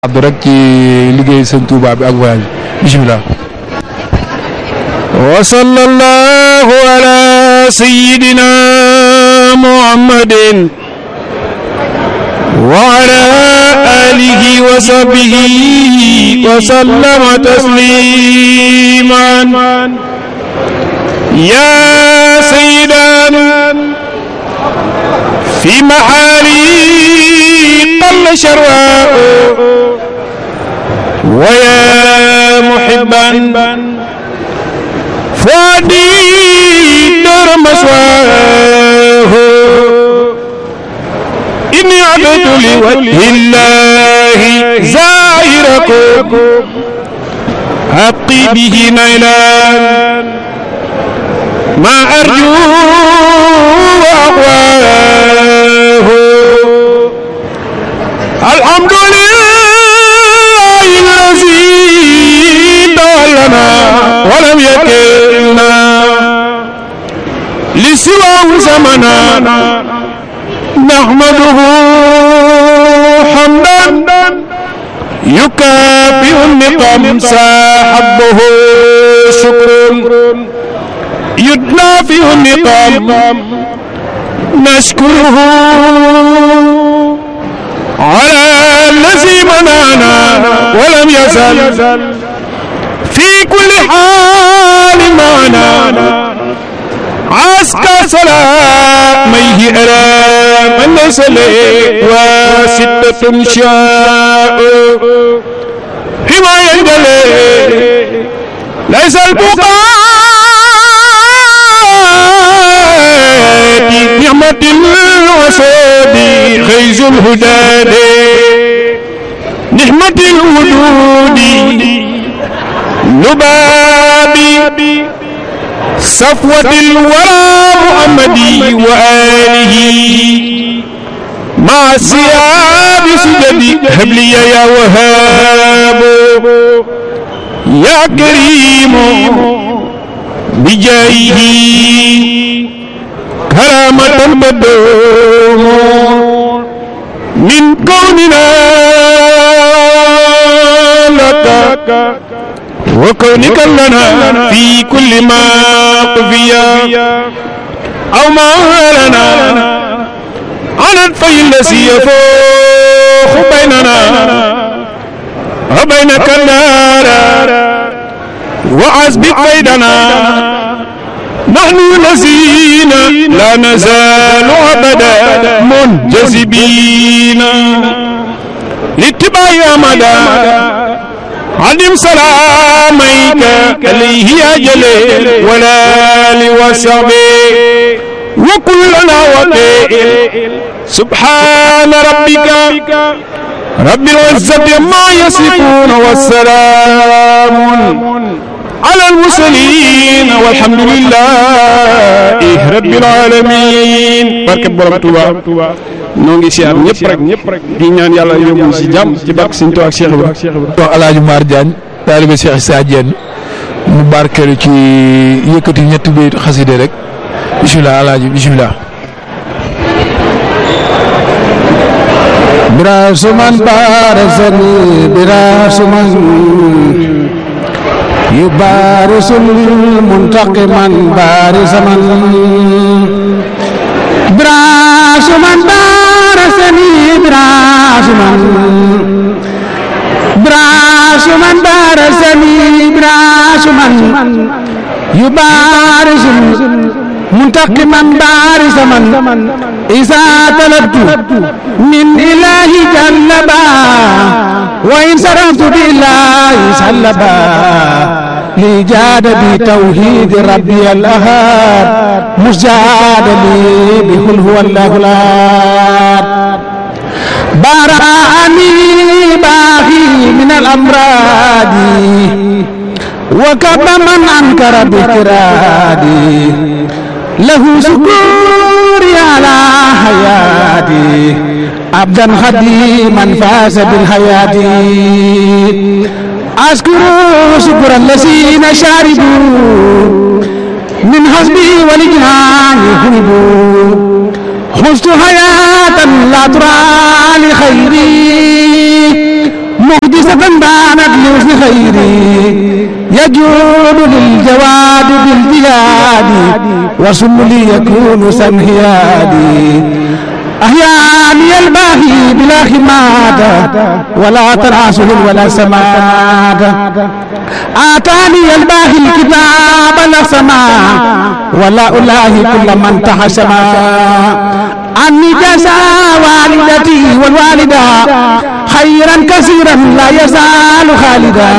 abdu rek ci liggéey sëñ Touba bi ak voyage bi bisimilah wa sallallahu ala sayyidina muhammadin wa ala alihi wa sahbihi wa sallama tasliman ya sayyidan fi mahali قل شرواء ويا محبا فؤادي دار مسواه إني عبد لوجه الله زائركم أبقي به نيلان ما أرجو وأقواه الحمد لله الذي دلنا ولم يكلنا لسواه زمنا نحمده حمدا يكافئ النقم ساحبه شكر يدافئ النقم نشكره على الذي منعنا ولم يزل في كل حال معنا عسكر سلاميه أرى من ليس له وستة شاء حماية جلي ليس البقاء نعمة الوسود خيز الهدى نعمة الوجود نبابي صفوة الورى محمدي وآله مع السياب سجدي هب لي يا وهاب يا كريم بجاهه كرامة بدوم من كوننا لك وكونك لنا في كل ما قضيا أو ما لنا عن الفي الذي يفوخ بيننا وبينك النار وعزب قيدنا نحن الذين لا نزال أبدا منجذبين لاتباع أمدا عدم سلاميك عليه يا جليل ولا لوسبي وكلنا وكيل سبحان ربك رب العزة ما يصفون والسلام على المرسلين والحمد لله رب العالمين barke borom Touba noo ngi siyaar ñëpp rek ñëpp rek di ñaan yàlla yóbbu si jàmm ci barke Sëñ Tuubaa ak Cheikh Ibra wax Alaaji Mar Diagne taalibe Cheikh Issa Diène mu barkeelu ci yëkkati ñetti bayit xaside rek bisimilah Alaaji bisimilah براس من بارزني براس من يبارس المنتقما بارز من براس من بارزني براس من براس من بارزني براس من يبارس منتقما بارز من إذا طلبت من إله جلبا وإن صرفت بالله سلبا لجاد بتوحيد ربي الأهاد مجاد لي بقل هو الله الأحد براني باغي من الأمراض وكب من أنكر بكرادي له سكوري على حياتي عبدا خديما فاز بالحياة أشكر شكر الذين شاربوا من حسبي ولجنان يهربوا خذت حياة لا ترى لخيري يجود للجواد بالبلاد وسملي يكون سنهيادي أحياني الباهي بلا خماد ولا تناسل ولا سماد آتاني الباهي الكتاب لا سماء ولا ألاهي كل من تحسما عني جزا والدتي والوالدة خيرا كثيرا لا يزال خالدا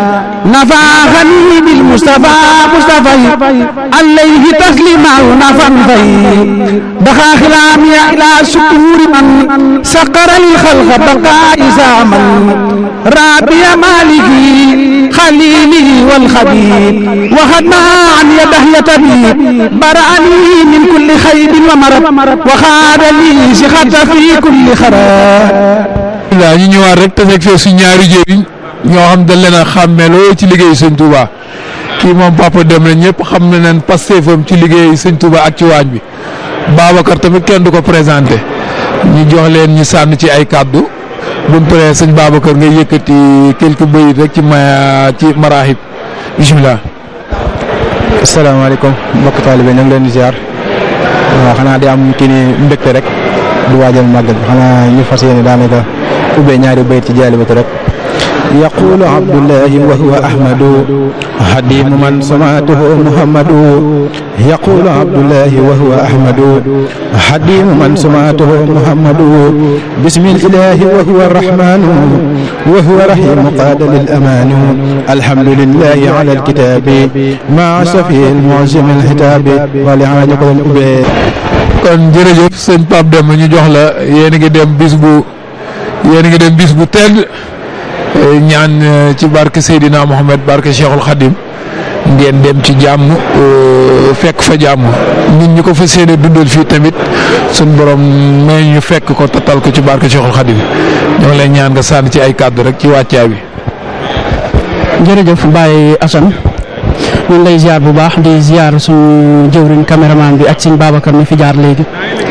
نفعني بالمصطفى مصطفى عليه تسليما نفا في دخا خلامي إلى شكور من سقر الخلق بقاء زامن رابي مالكي خليلي والخبيب وخدنا عن يده يتبي برأني من كل خيب ومرض وخاد لي سخط في كل خراب waaw ñu ñëwaat rek te fekk fee suñ ñaari jëriñ ñoo xam dañ leen a xàmmeeloo ci liggéey sëñ Touba kii moom papa dem na ñëpp xam na leen pastéefam ci liggéey sëñ Touba ak ci waañ bi Babacar tamit kenn du ko présenté ñu jox leen ñu sànn ci ay kàddu buñ paree sëñ Babacar ngay yëkkati quelques bayit rek ci ma ci maraaxib bisimilah. asalaamaaleykum mbokk taalibe ñu ngi leen di ziar waaw xanaa di am kii ni mbégte rek du waajal màggal bi xanaa ñu fas yéene daanaka ubbee ñaari bayit ci jaalibatu rek yaqulu abdullahi wa huwa ahmadu hadimu man samaatuhu muhammadu yaqulu abdullahi wa huwa ahmadu hadimu man samaatuhu muhammadu bismillahi wa huwa arrahmanu wa huwa rahimu qaada lil amaanu alhamdulillahi ala alkitaabi maa safi almuazim alxitaabi wali xanaa ñu ko doon ubbee kon jërëjëf sëñ Pape Demba ñu jox la yéen a ngi dem bis bu yéen a ngi dem bis bu tedd ñaan ci barke Seydina Mohamed barke Cheikhul Khadim ngeen dem ci jàmm fekk fa jàmm nit ñi ko fa séenee dundal fii tamit suñ borom may ñu fekk ko tatal ko ci barke Cheikhul Khadim ñoo ngi lay ñaan nga sànni ci ay kàddu rek ci wàccaay bi. jërëjëf Baye Assane ñu ngi lay ziar bu baax di ziar suñu jëwriñ caméraman bi ak suñ Babacar mi fi jaar léegi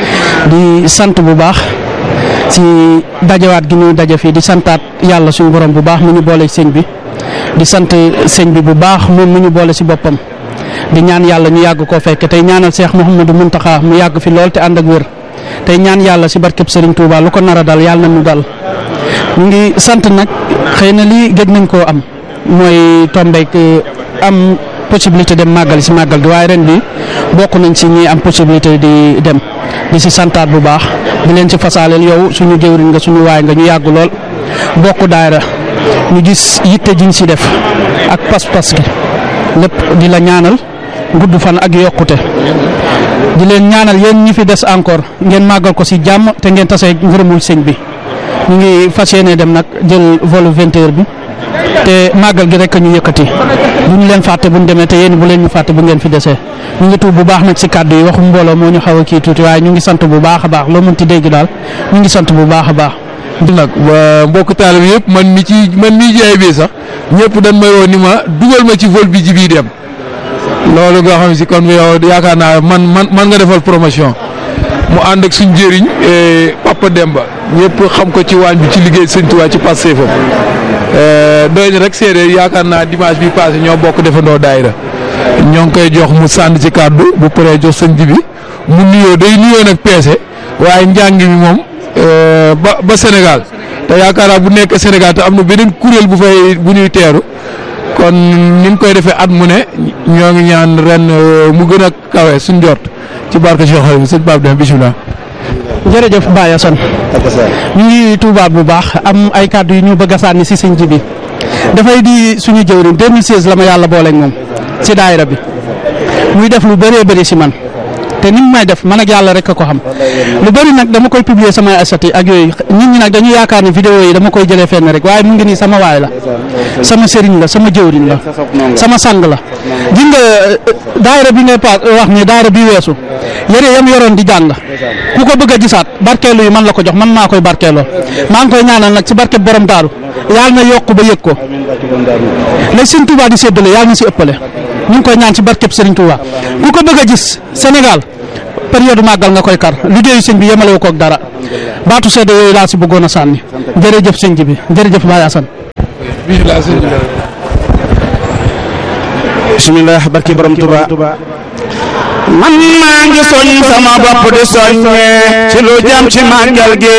di sant bu baax ci dajawaat gi ñu daje fii di santaat yàlla suñu borom bu baax mu ñu boole sëñ bi di sant sëñ bi bu baax moom mu ñu boole si boppam di ñaan yàlla ñu yàgg koo fekk tey ñaanal Cheikh Mouhamadou Mountakha mu yàgg fi lool te ànd ak wér tey ñaan yàlla si barkeb Serigne Touba lu ko nar a dal yàlla na ñu dal ñu ngi sant nag xëy na lii gëj nañ koo am mooy tombeek am possibilité dem màggal si màggal gi waaye ren bi bokk nañ si ñi am possibilité di dem di si santaat bu baax di leen si fasaaleel yow suñu jëwriñ nga suñu waay nga ñu yàgg lool bokk daayra ñu gis yitte jiñ si def ak pas-pas gi lépp di la ñaanal gudd fan ak yokkute di leen ñaanal yéen ñi fi des encore ngeen màggal ko si jàmm te ngeen tasee ngërëmul sëñ bi ñu ngi fas yéene dem nag jël volu vingt heures bi te màggal gi rek ñu yëkkati bu ñu leen fàtte bu ñu demee te yéen bu leen ñu fàtte bu ngeen fi desee ñu ngi tuub bu baax nag si kàddu yi waxu mbooloo moo ñu xaw a kii tuuti waaye ñu ngi sant bu baax a baax loo mënti dégg daal ñu ngi sant bu baax a baax. nag mbokk taalibe yëpp man mi ci man mi jaay bi sax ñëpp dañ may woo ni ma dugal ma ci vol bi ji bii dem loolu nga xam si kon yow yaakaar naa man man man nga defal promotion mu ànd ak suñ jëriñ Papa Demba ñëpp xam ko ci waañ bi ci liggéey sëñ Tuubaa ci passé fam doy na rek séeréer yaakaar naa dimanche bi passé ñoo bokk defandoo daayira ñoo ngi koy jox mu sànni ci kàddu bu paree jox sëñ ji bi mu nuyoo day nuyoo nag peese waaye njàng mi moom ba ba Sénégal te yaakaar naa bu nekk Sénégal te am na beneen kuréel bu fay bu ñuy teeru kon ni ñu koy defee at mu ne ñoo ngi ñaan ren mu gën a kawe suñ jort ci barke Cheikh Xadim sëñ Pape Demba bisimilah. jërëjëf Baye Assane ñu ngi tuubaat bu baax am ay kàddu yu ñu bëgg a sànni si sëñ ji bi dafay di suñu jëwriñ 2016 la ma yàlla booleeg moom si daayira bi muy def lu bëree bëri si man te ni mu may def man ak yàlla rek a ko xam lu bëri nag dama koy publier samay asati ak yooyu nit ñi nag dañu yaakaar ne vidéo yi dama koy jëlee fenn rek waaye mu ngi nii sama waay la sama sëriñ la sama jëwriñ la sama sang la gis nga daayira bi ngay pa wax ni daayira bi weesu yére yam yoroon di jàng ku ko bëgg a gisaat barkeelu yi man la ko jox man maa koy barkeeloo maa ngi koy ñaanal nag ci barke borom daaru yàlla na yokk ba yëg ko léegi sëñ Touba di séddale yàlla na si ëppale ñu ngi koy ñaan ci barkeb Serigne Touba ku ko bëgg a gis Sénégal période màggal nga koy kar liggéeyu sëñ bi yemale ko ak dara baatu seede yooyu laa si bëggoon a sànni jërëjëf sëñ bi jërëjëf Baye Assane. bisimilah sëñ bi bismillah barki borom Tuba man maa ngi soñ sama bopp di soññe ci lu jëm ci màggal gi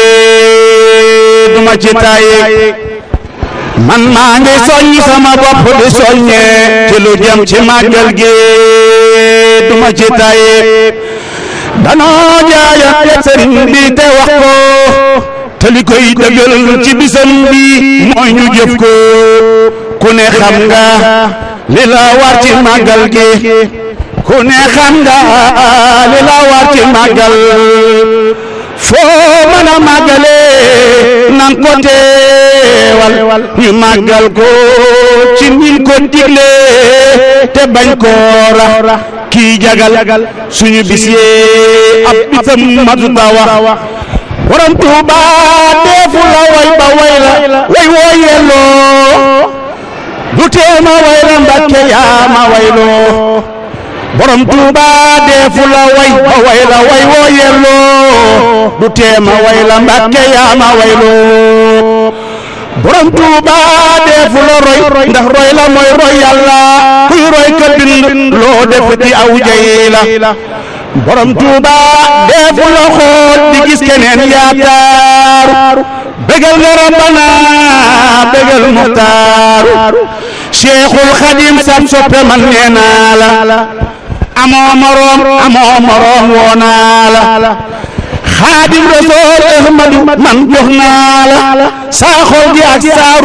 duma ci tàyyi man maa ngi soñ sama bopp di soññe ci lu jëm ci màggal gi duma ci tàyyi danoo jaayante sëriñ bi te wax ko te li koy dëggal ci bisam bi mooy ñu jëf ko ku ne xam nga li la war ci màggal gi ku ne xam nga li la war ci màggal foo mën a màggale nan ko teewal ñu màggal ko ci nin ko digle te bañ ko rax kii jagal suñu bis yee ab bisam matuta wax borom Tuuba deefu la way ba way la way woo yelloo du teema way la Mbàkke yaa ma wayloo borom Tuuba deefu la way ba way la way woo yelloo du teema way la Mbàkke yaa ma wayloo borom Tuuba deefu la roy ndax roy la mooy roy yàlla kuy roy ka bind loo def di aw jay la borom Tuuba deefu la xool di gis keneen yaataaru bégal nga rabbana bégal muxtaaru Cheikhul Xadim sab soppe man nee naa la amoo moroom amoo moroom woo naa la Xaadim Rasool Ahmadu man jox naa la saa xol gi ak saa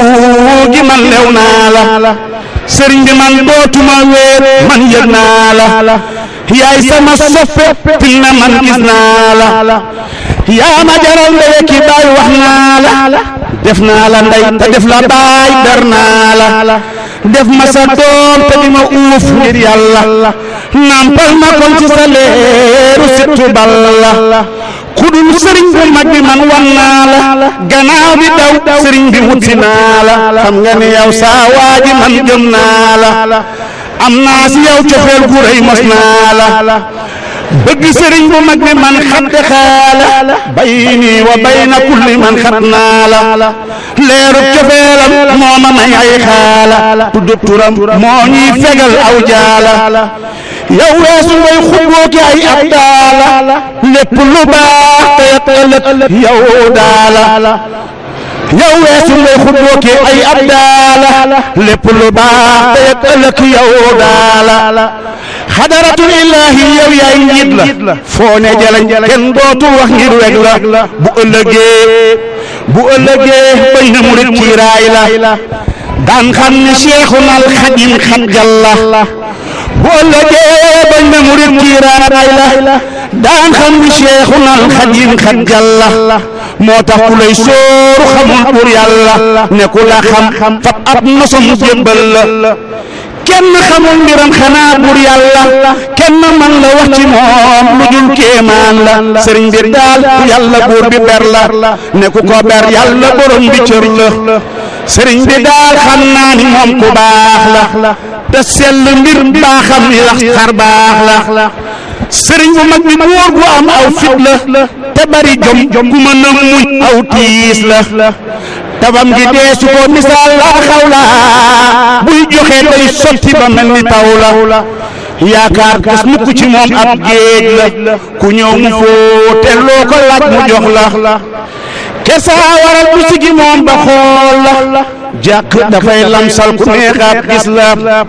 ruu gi man lew naa la sëriñ bi man dootuma wéet man yëg naa la yaay sama soppe fi na man gis naa la yaa ma jaral ndeye ki baay wax naa la def naa la ndey te def la baay dar naa la def ma sa doom te di ma uuf ngir yàlla nampal ma kon ci sa leeru sittu balla kudul sëriñ bu mag bi man wan naa la gannaaw di daw sëriñ bi wut si naa la xam nga ne yow saa waaji man gëm naa la am naa si yow cofeel gu rëy mos naa la bëgg sëriñ bu mag bi man xatte xaala bayni wa bayna kulli man xat naa la leerub cofeelam moo ma may ay xaala tudd turam moo ñuy fegal aw jaala yow weesu ngay xuboo ki ay ab daala lépp lu baax te yat ëllëg yow daala yow weesu ngay xuboo ki ay ab daala lépp lu baax te yat ëllëg yow daala xadaratul illaahi yow yaay njiit la foo ne jalañ kenn dootu wax ngir weg la bu ëllëgee bu ëllëgee bañ na murit kiiraay la daan xam ne Seexuna al Xadim xat jalla bu ëllëgee bañ na murit kiiraay la daan xam ne Seexuna al Xadim xat jalla moo tax ku lay sóoru xamul pour yàlla ne ku la xam fab ab nosom jébbal la kenn xamul mbiram xanaa bur yàlla kenn man la wax ci moom lu dul kéemaan la sëriñ bi daal yàlla buur bi ber la ne ku ko ber yàlla borom bi cër la sëriñ bi daal xam naa ni moom ku baax la te sell mbir baaxam yi lax xar baax la sëriñ bu mag bi buur gu am aw fit la te bari jom ku mën a muñ aw tiis la tabam gi dee su ko misaal la xaw la buy joxe day sotti ba mel ni taw la yaakaar gas mukk ci moom ab géej la ku ñëw mu fóote loo ko laaj mu jox la kesa waral bu sigi moom ba xool la jàkk dafay lamsal ku neexaat gis la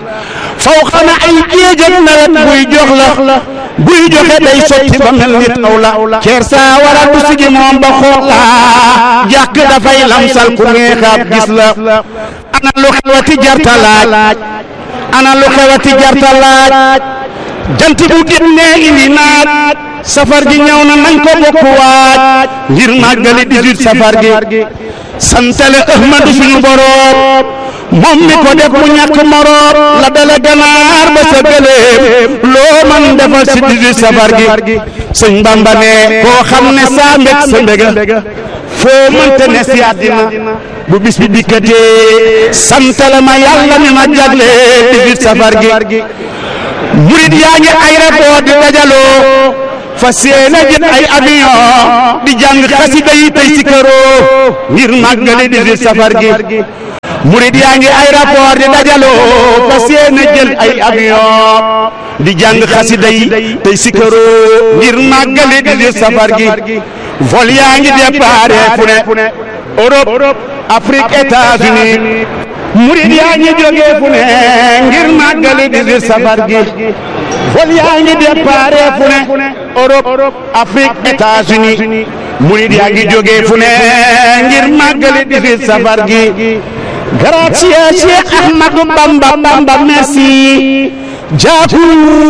faw xana ay géejat nawet buy jox la buy joxe day sotti ba mel ni taw la ceer saa waral bu sigi moom ba xool la jàkk dafay lamsal ku neexaat gis la ana lu xewati jarta laaj ana lu xewati jarta laaj jant bu génnee indi naaj safar gi ñëw na nañ ko bokk waaj ngir màggali 18 safar gi santale ahmadu suñu boroom moom mi ko def mu ñàkk moroom la dala ganaar ba sa gëléem loo man defal si 18 safar gi sëñ Bamba ne koo xam ne saa mbég sa mbéga foo mënte ne si àddina bu bis bi dikkatee santale ma yàlla mi ma jagle 18 safar gi murid yaa ngi ay rapport di dajaloo fas yéene jël ay avion di jàng xasida yi tey si këroo ngir màggali 18 safar gi murid yaa ngi aéroport di dajaloo fas yéene jël ay avion di jàng xasida yi tey sikkaroo ngir màggali di di safar gi vol yaa ngi déparé fu ne Europe Afrique États-Unis murid yaa ngi jógee fu ne ngir màggali di di safar gi vol yaa ngi déparé fu ne Europe Afrique États-Unis murid yaa ngi jógee fu ne ngir màggali di di safar gi grazie Cheikh Ahmadou Bamba Bamba merci Jaku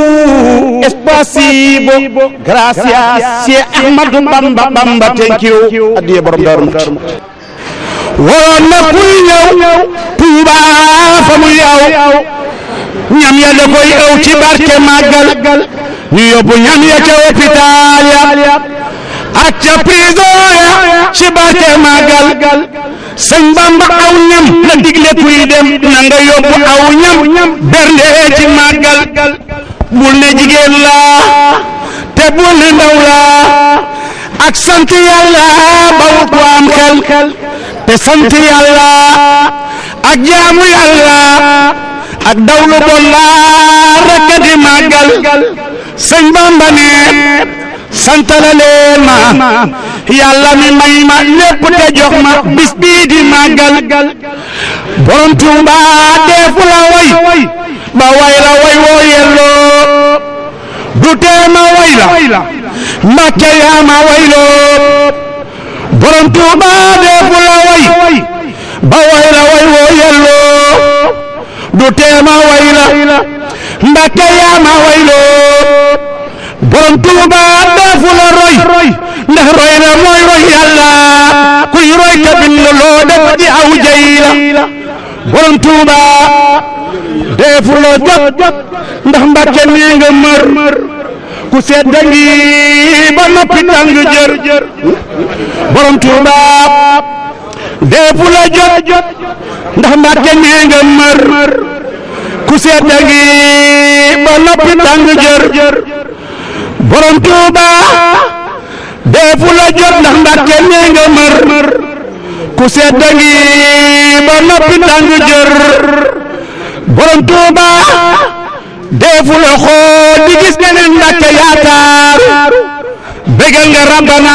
espasibo gracias Cheikh Ahmadou Bamba Bamba thank you addiye borom Daaru Muxti waroon na kuy ñëw Tuuba fa mu yow ñam ya da koy ëw ci barke màggal ñu yóbbu ñam ya ca hôpital ya ak ca prison ya ci barke màggal sëñ Bamba aw ñam la digle kuy dem na nga yóbbu aw ñam bernde ci màggal bul ne jigéen la te bul ne ndaw la ak sant yàlla bawut ko am xel te sant yàlla ak jaamu yàlla ak dawlu bon la rekk di màggal sëñ Bamba ne santala leen ma yàlla mi may ma lépp te jox ma bis bii di màggal borom Tuuba deefu la way ba way la way woo yelloo du tee ma way la Mbàkke yaa ma wayloo borom Tuuba deefu la way ba way la way woo yelloo du tee ma way la Mbàkke yaa ma wayloo borom Tuuba deefu la roy ndax roy la mooy roy yàlla kuy roy ka bind loo def di aw jay la borom Tuuba deefu la jot ndax Mbàkke nee nga mër ku sedd ngi ba noppi tàng jër borom Tuuba deefu la jot ndax Mbàkke nee nga mër ku sedd ngi ba noppi tàng jër borom Tuuba deefu la jot ndax Mbàkke nee nga mër ku sedd ngi ba noppi tàng jër borom Tuuba deefu la xool di gis neneen Mbàkke yaakaaru bégal nga rabbana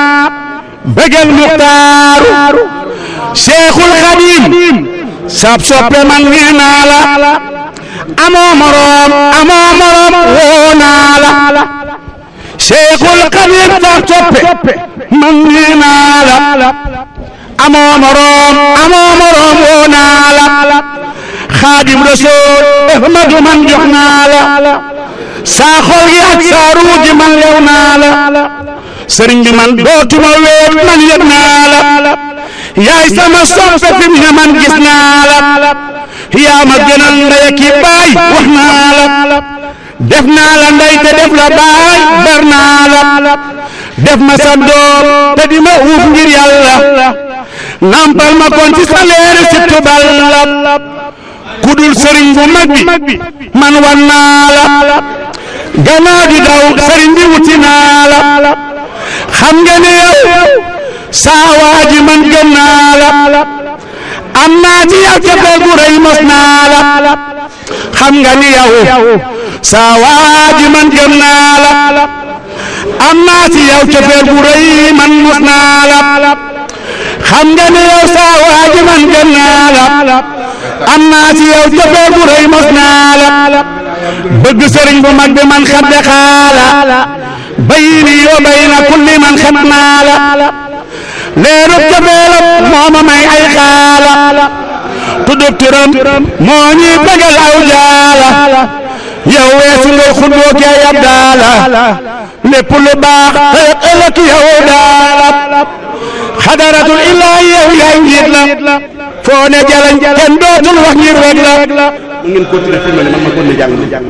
bégal muxtaaru Seexul Xadiim sab soppe man nee naa la amoo moroom amoo moroom woo naa la Seexul Xadiim sab soppe man nee naa la amoo moroom amoo moroom woo naa la xaadim rasool ahmadu man jox naa la saa xol gi ak saa ruu ji man lew naa la sëriñ bi man dootuma weet man yëg naa la yaay sama soppe fi mu ne man gis naa la yaa ma gënal ndey ki baay wax naa la def naa la ndey te def la baay ber naa la def ma sa doom te di ma uuf ngir yàlla nampal ma kon ci sa leeri si tubal la kudul sëriñ bu mag bi man wan naa la gannaaw di daw sëriñ bi wuti naa la xam nga ne yow saa waa ji man gëm naa la am naa ci yow cofeel gu rëy mos naa la xam nga ni yow saa waa ji man gëm naa la am naa ci yow cofeel gu rëy man mos naa la xam nga ni yow saa waa ji man gëm naa la am naa ci yow cofeel gu rëy mos naa la bëgg sëriñ bu mag bi man xadde xaala bayni yoo bayna kulli man xet naa la leeru cofeelam moo ma may ay xaala tuddub turam moo ñuy bëggal aw jaala yow weesu ngay xundoo kee yab daala lépp lu baax ëllëg ëllëg yow daala xadaratul illaahi yow yaay njiit la foo ne jalañ kenn dootul wax ngir rek la mu ngeen continuer fi mel ne man ma continuer jàng jàng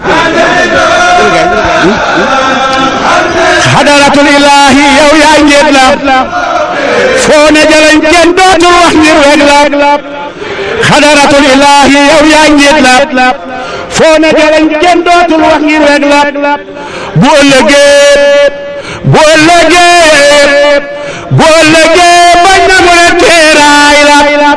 xadaratul illaahi yow yaay njiit la foo ne jalañ kenn dootul wax ngir rek la xadaratul illaahi yow yaay njiit la foo ne jalañ kenn dootul wax ngir rek la bu ëllëgee bu ëllëgee bu ëllëgee bañ na mu ne teeraay la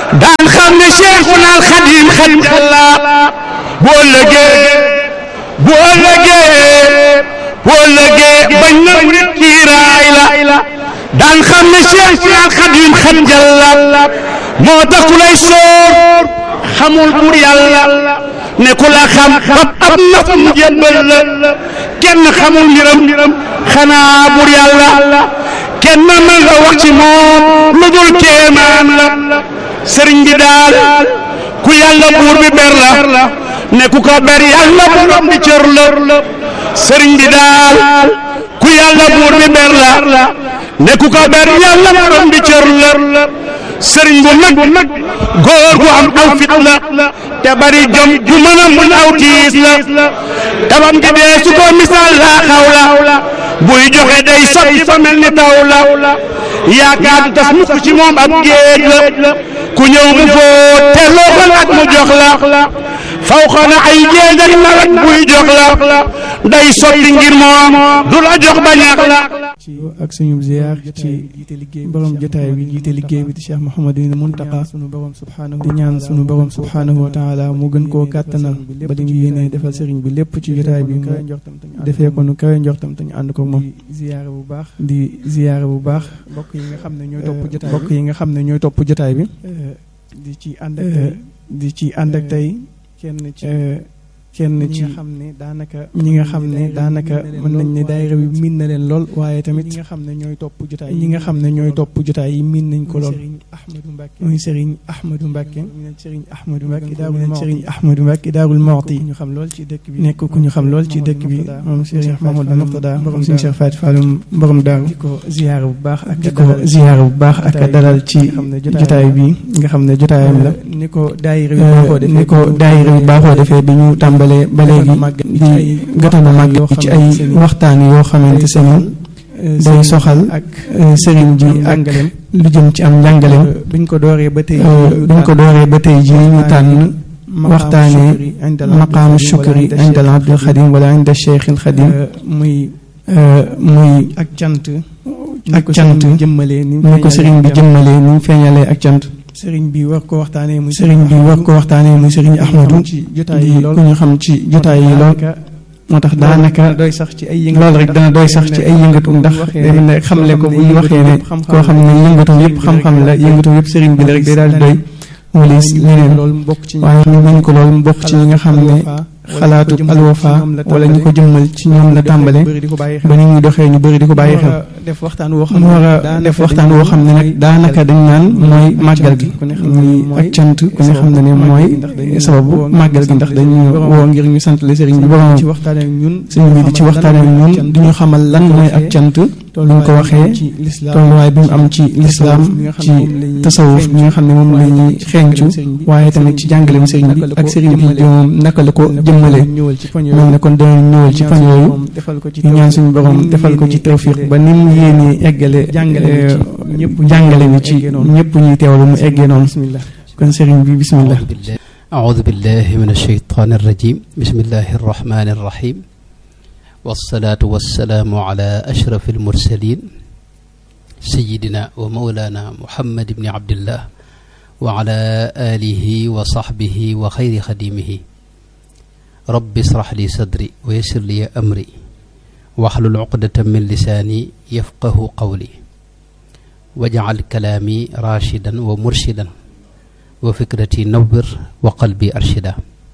daan xam ne Cheikhuna al Xadim xadim xalla bu ëllëgee bu ëllëgee bu ëllëgee bañ na murit kiiraay la daan xam ne Cheikhuna al Xadim xadim jalla moo tax ku lay sóor xamul pour yàlla ne ku la xam fab ab nafam jébbal la kenn xamul mbiram xanaa bur yàlla kenn mën nga wax ci moom lu dul kéemaan la sëriñ bi daal ku yàlla buur bi ber la ne ku ko ber yàlla borom bi cër la sëriñ bi daal ku yàlla buur bi ber la ne ku ko ber yàlla borom bi cër la sëriñ bu mag góor gu am aw fit la te bari jom ju mën a mun aw tiis la tabam gi dee su ko misaal laa xaw la buy joxe day sotti fa mel ni taw la yaakaar du tas mukk ci moom ab géej la ku ñëw mu fóot te loo ko laaj mu jox la faw xana ay géej ak nawet buy jox la day sotti ngir moom du la jox ba ñax la ci ak suñu ziar ci borom jotaay bi jiite liggéey bi di Cheikh Mouhamadou Mountakha di ñaan sunu borom subhanahu wa taala mu gën koo kàttanal ba li mu yéene defal sëriñ bi lépp ci jotaay bi mu defee ko nu kawe njortam te ñu ànd ko moom ziyaare bu baax di ziyaare bu baax bokk yi nga xam ne ñooy topp jotaay bokk yi nga xam ne ñooy topp jotaay bi di ci ànd ak tey di ci ànd ak tey kenn ci kenn ci nga xam ne daanaka ñi nga xam ne daanaka mën nañ ne daayira bi miin na leen lool waaye tamit ñi nga xam ne ñooy topp jotaay ñi nga xam ne ñooy topp jotaay yi miin nañ ko lool muy Serigne Ahmadou Mbacke Serigne Ahmadou Mbacke daawul Serigne Ahmadou Mbacke daawul Mawti ñu xam lool ci dëkk bi nekk ku ñu xam lool ci dëkk bi moom Serigne Mamadou Murtada borom Serigne Cheikh Fatou Falloum borom daaru di ko ziyaara bu baax ak di ko ziyaara bu baax ak dalal ci jotaay bi nga xam ne jotaayam la ni ko daayira bi baaxoo defee ni ko daayira bi baaxoo defee bi ñu tàmbali ba léegi di gëtana màgg ci ay waxtaan yoo xamante seen day soxal ak sëriñ ji ak lu jëm ci am njàngaleem biñ ko dooree ba tey biñ ko dooree ba tey ji ñu tànn waxtaanee maqaamu shukri inda al abdul xadim wala inda cheikh al xadim muy muy ak cant ak cant jëmmalee ni ko sëriñ bi jëmmalee ni mu feeñalee ak cant sëriñ bi war ko waxtaanee muy sëriñ bi war ko waxtaanee muy sëriñ Ahmadou di ku ñu xam ci jotaay yi lool moo tax daanaka doy sax ci ay yëngatu loolu rek dana doy sax ci ay yëngatu ndax day mel ne xamle ko bu ñu waxee ne koo xam ne yëngatu yëpp xam-xam la yëngatu yëpp sëriñ bi la rek day daal di doy wala leneen waaye ñu bañ ko loolu mu bokk ci ñi nga xam ne xalaatu alwafa wala ñu ko jëmmal ci ñoom la tàmbale ba ni muy doxee ñu bëri di ko bàyyi xel mu war a def waxtaan woo xam ne nag daanaka dañ naan mooy màggal gi muy ak cant ku ne xam ne ne mooy sababu màggal gi ndax dañu woo ngir ñu sant la sëriñ bi borom sëriñ bi di ci waxtaan ak ñun di ñu xamal lan mooy ak cant bu ñu ko waxee tolluwaay bi mu am ci lislaam ci tasawuf bi nga xam ne moom la ñuy xeeñcu waaye tamit ci jàngaleem sëriñ bi ak sëriñ bi moom naka la ko jëmmale moom ne kon danañ ñëwal ci fan yooyu ñu ñaan suñu borom defal ko ci tawfiq ba ni mu yéenee eggale jàngale bi ci ñëpp ñuy teewlu mu eggee noonu kon sëriñ bi bismillah أعوذ بالله من الشيطان الرجيم بسم الله الرحمن الرحيم والصلاة والسلام على أشرف المرسلين سيدنا ومولانا محمد بن عبد الله وعلى آله وصحبه وخير خديمه رب اشرح لي صدري ويسر لي أمري واحلل عقدة من لساني يفقه قولي واجعل كلامي راشدا ومرشدا وفكرتي نور وقلبي أرشدا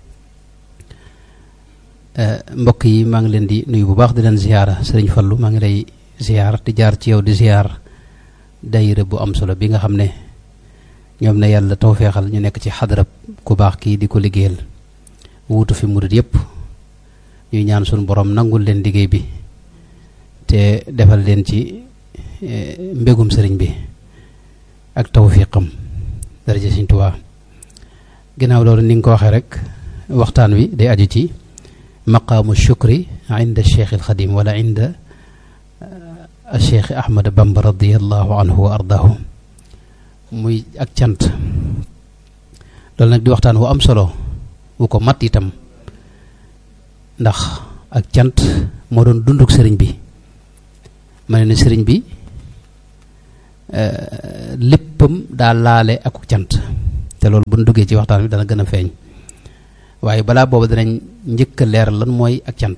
mbokk yi maa ngi leen di nuyu bu baax di leen ziyaara sëriñ Fallu maa ngi lay ziyaar di jaar ci yow di ziyaar dayira bu am solo bi nga xam ne ñoom ne yàlla tawfeexal ñu nekk ci xadarab ku baax kii di ko liggéeyal wuutu fi murit yépp ñuy ñaan suñu borom nangul leen liggéey bi te defal leen ci mbégum sëriñ bi ak tawfiqam daraja Sëriñ Tuubaa ginnaaw loolu ni nga ko waxee rek waxtaan wi day aju ci maqaamu shukri inda cheikh alxadim wala inda cheikh ahmad bamba radiallahu anhu wa ardaahu muy ak cant loolu nag di waxtaan wu am solo wu ko mat itam ndax ak cant moo doon dunduk sëriñ bi ma ne ne sëriñ bi léppam daa laale ak cant te loolu bu ñu duggee ci waxtaan bi dana gën a feeñ waaye balaa boobu danañ njëkk a leer lan mooy ak cant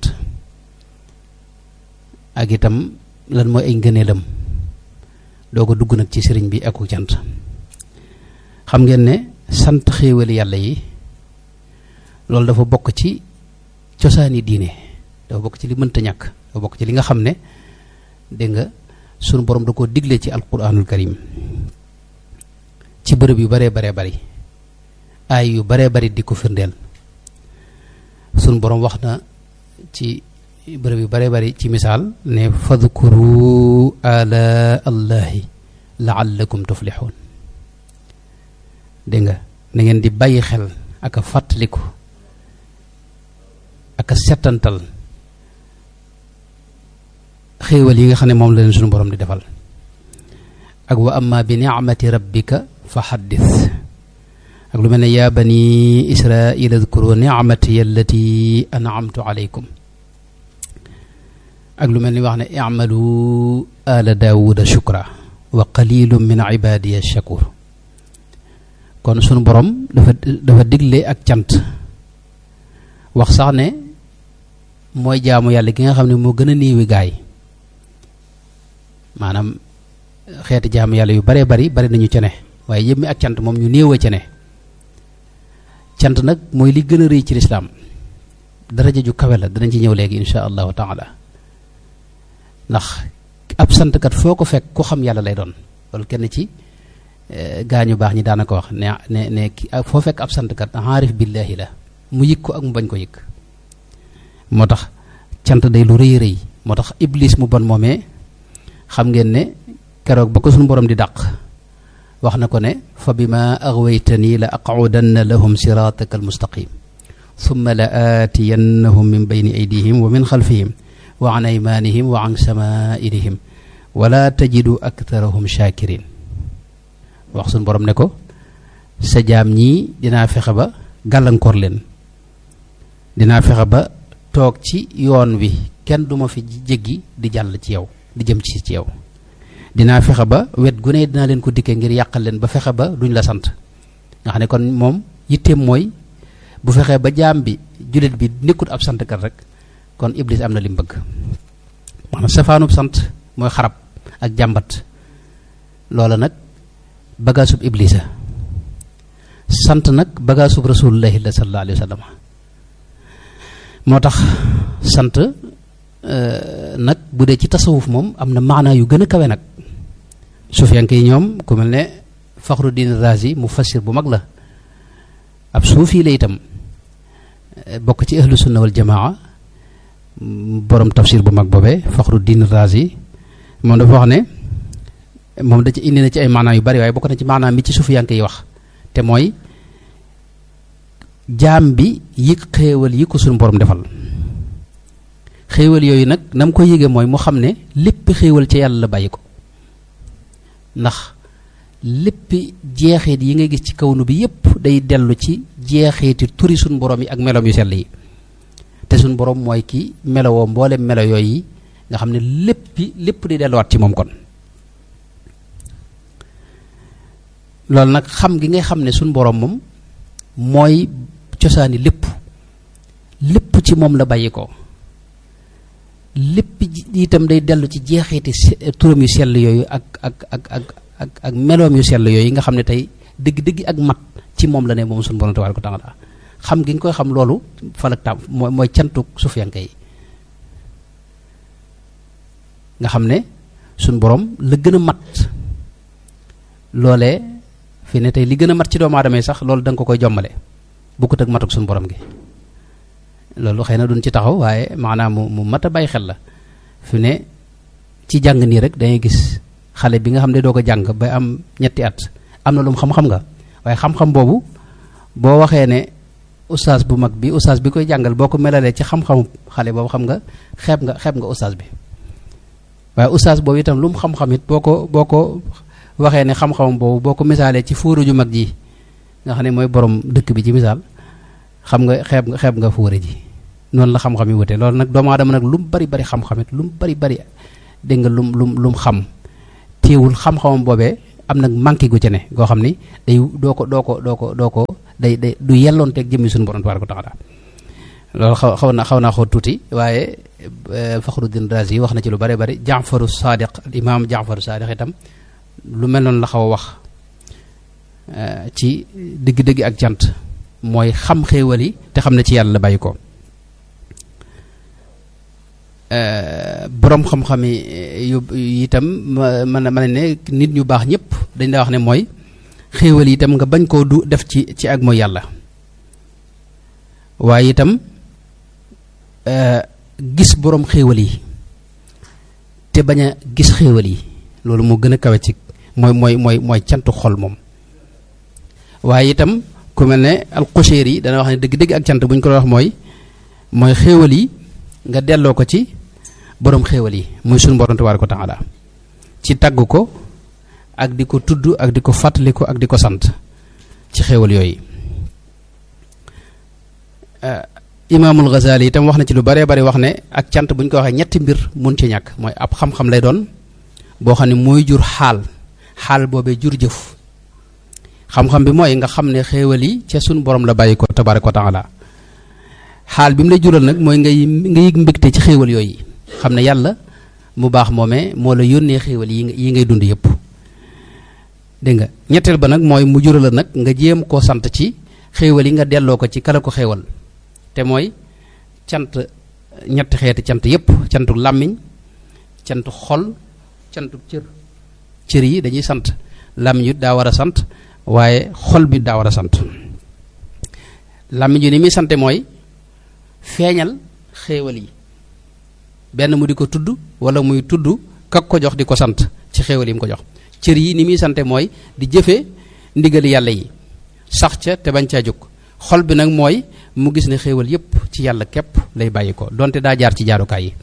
ak itam lan mooy ay ngëneelam doo ko dugg nag ci sëriñ bi ak cant xam ngeen ne sant xéewali yàlla yi loolu dafa bokk ci cosaani diine dafa bokk ci li mënta ñàkk dafa bokk ci li nga xam ne dégg nga sunu borom da koo digle ci alquranul karim ci bërëb yu baree baree bari ay yu baree bari di ko firndeel sunu borom wax na ci bërëb yu baree bari ci misaal ne fadkuru ala allahi laallakum tuflixuun dégg nga na ngeen di bàyyi xel ak a fàttaliku ak a settantal xéewal yi nga xam ne moom la leen suñu borom di defal ak wa amma bi nicmati rabbika fa xaddis ak lu mel ne yaa bani israila adkuru nicmati allati anamtu alaykum ak lu mel ni wax ne icmalu ala daawuda shukra wa qalilum min ibadiya shakur kon sunu borom dafa dafa digle ak cant wax sax ne mooy jaamu yàlla gi nga xam ne moo gën a néewi gaay maanaam xeeti jaamu yàlla yu baree bari bari nañu ca ne waaye yëpp mi ak cant moom ñu néew a ca ne cant nag mooy li gën a rëy ci lislaam daraja ju kawe la danañ ci ñëw léegi insha allahu taala ndax ab santkat foo ko fekk ku xam yàlla lay doon loolu kenn ci gaañu baax ñi daana ko wax ne ne ne foo fekk ab santkat aarif billaahi la mu yëg ko ak mu bañ ko yëg moo tax cant day lu rëy rëy moo tax iblis mu bon moomee xam ngeen ne keroog ba ko suñu borom di dàq wax na ko ne fa bima aghwaytani la aqudanna lahum sirataka almustaqim thumma la aatiyannahum min bayni aydihim wa min xalfihim wa an aymanihim wa an samaa'ilihim wala tajidu aktharahum shakirin wax suñu borom ne ko sa jaam ñii dinaa fexe ba gàllankoor leen dinaa fexe ba toog ci yoon wi kenn duma fi jéggi di jàll ci yow di jëm ci ci yow dinaa fexe ba wet gu ne dinaa leen ko dikkee ngir yàqal leen ba fexe ba duñ la sant nga xam ne kon moom yitteem mooy bu fexee ba jaam bi jullit bi nekkut ab santkat rek kon iblis am na li mu bëgg maanaam safaanub sant mooy xarab ak jàmbat loola nag bagaasub iblisa sant nag bagaasub rasulullahi la sallallahu alayhi wa sallam moo tax sant nag bu dee ci tasawuf moom am na maanaa yu gën a kawe nag sufiyanke yi ñoom ku mel ne Faxruddin Razi mu fassir bu mag la ab suufi la itam bokk ci ahlu sunna wal jamaa borom tafsir bu mag boobee Faxruddin Razi moom dafa wax ne moom da ci indi na ci ay maanaa yu bari waaye bokk na ci maanaa mi ci sufiyanke yi wax te mooy jaam bi yëg xéewal yi ko suñu borom defal xéewal yooyu nag na mu ko yëgee mooy mu xam ne lépp xéewal ci yàlla la bàyyi ko ndax lépp jeexeet yi nga gis ci kawnu bi yépp day dellu ci jeexeeti turi suñ borom yi ak meloom yu sell yi te suñ borom mooy ki melowoo mboolem melo yooyu nga xam ne léppi lépp di delluwaat ci moom kon loolu nag xam gi ngay xam ne suñ borom moom mooy cosaani lépp lépp ci moom la bàyyi ko lépp itam day dellu ci jeexeeti turam yu sell yooyu ak ak ak ak ak ak meloom yu sell yooyu nga xam ne tey dëgg-dëgg ak mat ci moom la ne moom suñu borom tabaaraka wa taala xam gi nga koy xam loolu falak tam mooy mooy cantuk sufiyanke yi nga xam ne suñu borom la gën a mat loolee fi ne tey li gën a mat ci doomu aadama yi sax loolu da nga ko koy jommale bokkut ak matuk suñu borom gi loolu xëy na duñ ci taxaw waaye maanaam mu mu mat a bàyyi xel la fi ne ci jàng nii rek dangay gis xale bi nga xam ne doo ko jàng ba am ñetti at am na lu mu xam-xam nga waaye xam-xam boobu boo waxee ne ustaas bu mag bi ustaas bi koy jàngal boo ko melalee ci xam-xamu xale boobu xam nga xeeb nga xeeb nga ustaas bi waaye ustaas boobu itam lu mu xam-xam it boo ko boo ko waxee ne xam-xamam boobu boo ko misaalee ci fóoru ju mag ji nga xam ne mooy borom dëkk bi ci misaal xam nga xeeb nga xeeb nga fóore ji noonu la xam-xam yi wute loolu nag doomu aadama nag lu mu bari bari xam-xam it lu mu bari bari dégg nga lum lum lu mu xam téewul xam-xamam boobee am nag manqué gu ci ne goo xam ni day doo ko doo ko doo ko doo ko day day du yelloonteeg jëmmi suñu borom tabaaraka wa taala loolu xaw xaw na xaw naa xaw tuuti waaye Faxruddin Razi yi wax na ci lu bare bari Jaafaru Saadiq al imaam Jaafaru Saadiq itam lu mel noonu la xaw a wax ci dëgg-dëgg ak jant mooy xam xéewal yi te xam ne ci yàlla la bàyyi ko boroom xam-xam yi yu itam mën na mën ne nit ñu baax ñëpp dañ daa wax ne mooy xéewal yi itam nga bañ koo du def ci ci ak mooy yàlla waaye itam gis boroom xéewal yi te bañ a gis xéewal yi loolu moo gën a kawe ci mooy mooy mooy mooy cantu xol moom waaye itam ku mel ne alxuseer yi dana wax ne dëgg-dëgg ak cant bu ñu ko wax mooy mooy xéewal yi nga delloo ko ci boroom xéewal yi muy suñu borom tabaaraka wa taala ci tagg ko ak di ko tudd ak di ko fàttali ko ak di ko sant ci xéewal yooyu imaamul Ghazali itam wax na ci lu baree bari wax ne ak cant bu ñu ko waxee ñetti mbir mun ci ñàkk mooy ab xam-xam lay doon boo xam ne mooy jur xaal xaal boobee jur jëf xam-xam bi mooy nga xam ne xéewal yi ca suñu borom la bàyyi ko tabaaraka wa taala xaal bi mu lay jural nag mooy ngay nga yëg mbégte ci xéewal yooyu xam ne yàlla mu baax moomee moo la yónnee xéewal yi yi ngay dund yëpp dégg nga ñetteel ba nag mooy mu jural la nag nga jéem koo sant ci xéewal yi nga delloo ko ci kala ko xéewal te mooy cant ñetti xeeti cant yëpp cantu làmmiñ cantu xol cantu cër cër yi dañuy sant làmmiñ yu daa war a sant waaye xol bi daa war a sant làmmiñ yu ni muy sante mooy feeñal xéewal yi benn mu di ko tudd wala muy tudd kak ko jox di ko sant ci xéewal yi mu ko jox cër yi ni muy sante mooy di jëfe ndigali yàlla yi sax ca te bañ caa jóg xol bi nag mooy mu gis ne xéewal yépp ci yàlla képp lay bàyyi ko donte daa jaar ci jaarukaay yi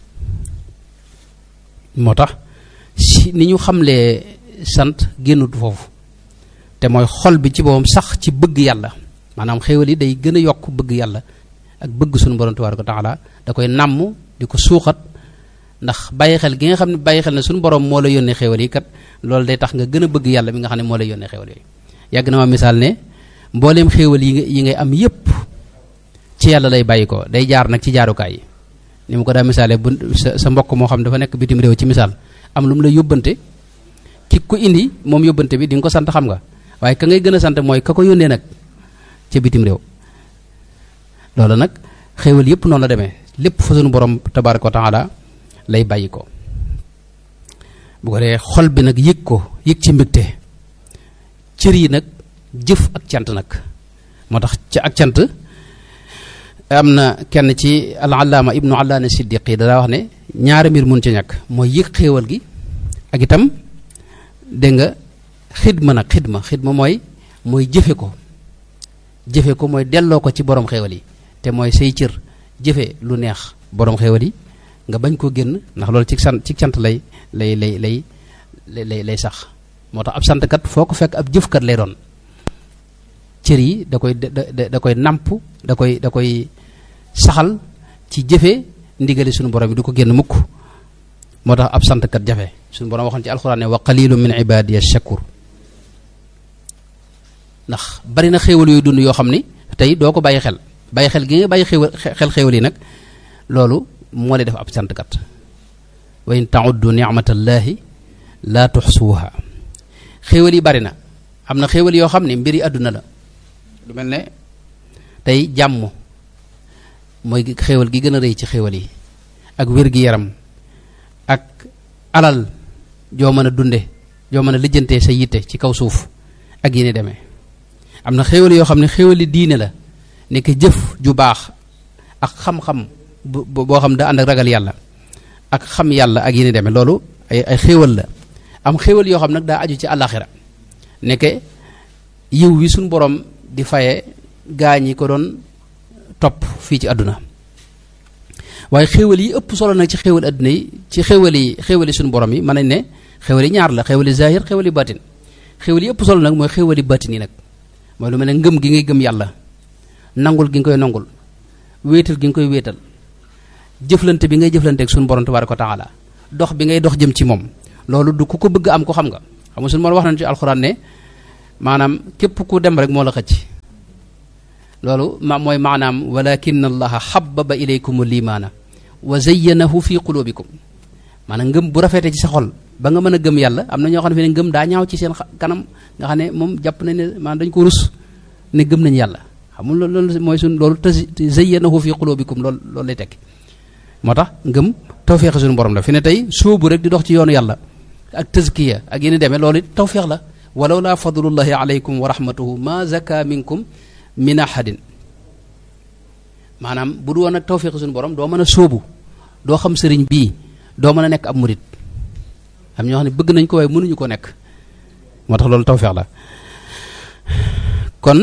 moo tax si ni ñu xamlee sant génnut foofu te mooy xol bi ci boppam sax ci bëgg yàlla maanaam xéewal yi day gën a yokk bëgg yàlla ak bëgg suñu borom tabaaraka wa taala da koy nàmm di ko suuxat ndax bàyyi xel gi nga xam ne bàyyi xel ne suñu borom moo la yónnee xéewal yi kat loolu day tax nga gën a bëgg yàlla mi nga xam ne moo lay yónnee xéewal yooyu yàgg na ma misaal ne mbooleem xéewal yi nga yi ngay am yépp ci yàlla lay bàyyi ko day jaar nag ci jaarukaay yi ni mu ko daa misaalee bu sa sa mbokk moo xam dafa nekk bitim réew ci misaal am lu mu la yóbbante ki ko indi moom yóbbante bi di nga ko sant xam nga waaye ka ngay gën a sant mooy ka ko yónnee nag ca bitim réew loolu nag xéewal yépp noonu la demee lépp fa sunu borom tabaaraka wa taala lay bàyyi ko bu ko dee xol bi nag yëg ko yëg ci mbégte cër yi nag jëf ak cant nag moo tax ca ak cant am na kenn ci al-allaama ibnu allaana siddiqi daa wax ne ñaari mbir mun ci ñàkk mooy yëg xéewal gi ak itam dégg nga xidma nag xidma xidma mooy mooy jëfe ko jëfe ko mooy delloo ko ci borom xéewal yi te mooy say cër jëfe lu neex borom xéewal yi nga bañ koo génn ndax loolu ci sant ci cant lay lay lay lay lay lay sax moo tax ab santkat foo ko fekk ab jëfkat lay doon cër yi da koy da da koy nàmp da koy da koy saxal ci jëfe ndigali suñu borom yi du ko génn mukk moo tax ab santkat jafe suñu borom waxoon ci alxuraan ne wa qalilu min ibadiya shakur ndax bari na xéewal yooyu dund yoo xam ni tey doo ko bàyyi xel bàyyi xel gi nga bàyyi xéewal xel xéewal yi nag loolu moo lay def ab santkat wa in tauddu nicmatallahi laa tuxsuuha xéewal yi bari na am na xéewal yoo xam ne mbiri àdduna la lu mel ne tey jàmm mooy xéewal gi gën a rëy ci xéewal yi ak wér-gi-yaram ak alal joo mën a dunde joo mën a lijjantee sa yitte ci kaw suuf ak yi ni demee am na xéewal yoo xam ne xéewali diine la nekk jëf ju baax ak xam-xam boo xam da ànd ak ragal yàlla ak xam yàlla ak yi ni demee loolu ay ay xéewal la am xéewal yoo xam nag daa aju ci àllaaxira nekke yiw wi suñ borom di faye gaa ñi ko doon topp fii ci àdduna waaye xéewal yi ëpp solo nag ci xéewal àdduna yi ci xéewal yi xéewal yi suñu borom yi mën nañ ne xéewal yi ñaar la xéewal yi zahir xéewal yi batin xéewal yi ëpp solo nag mooy xéewal yi batin yi nag mooy lu mel ne ngëm gi ngay gëm yàlla nangul gi nga koy nangul wéetal gi nga koy wéetal jëflante bi ngay jëflante ak suñu borom tabaaraka wa taala dox bi ngay dox jëm ci moom loolu du ku ko bëgg am ko xam nga xam nga suñu moom wax nañu ci alxuraan ne maanaam képp ku dem rek moo la xëcc loolu ma mooy maanaam walakin allaha xababa ilaykum limaana wa zayyanahu fi qulubikum maanaam ngëm bu rafetee ci sa xol ba nga mën a gëm yàlla am na ñoo xam ne ngëm daa ñaaw ci seen kanam nga xam ne moom jàpp nañ ne maanaam dañ ko rus ne gëm nañ yàlla xam nga loolu mooy suñ loolu te zayyanahu fi qulubikum loolu loolu lay tekki moo tax ngëm tawféex suñu borom la fi ne tey sóobu rek di dox ci yoonu yàlla ak tazkiya ak yéen demee loolu it tawféex la walaw laa fadlullahi alaykum wa rahmatuhu ma zaka minkum min ahadin maanaam bu du woon ak tawféex suñu borom doo mën a sóobu doo xam sëriñ bii doo mën a nekk ab murit am ñoo xam ne bëgg nañ ko waaye mënuñu ko nekk moo tax loolu tawféex la kon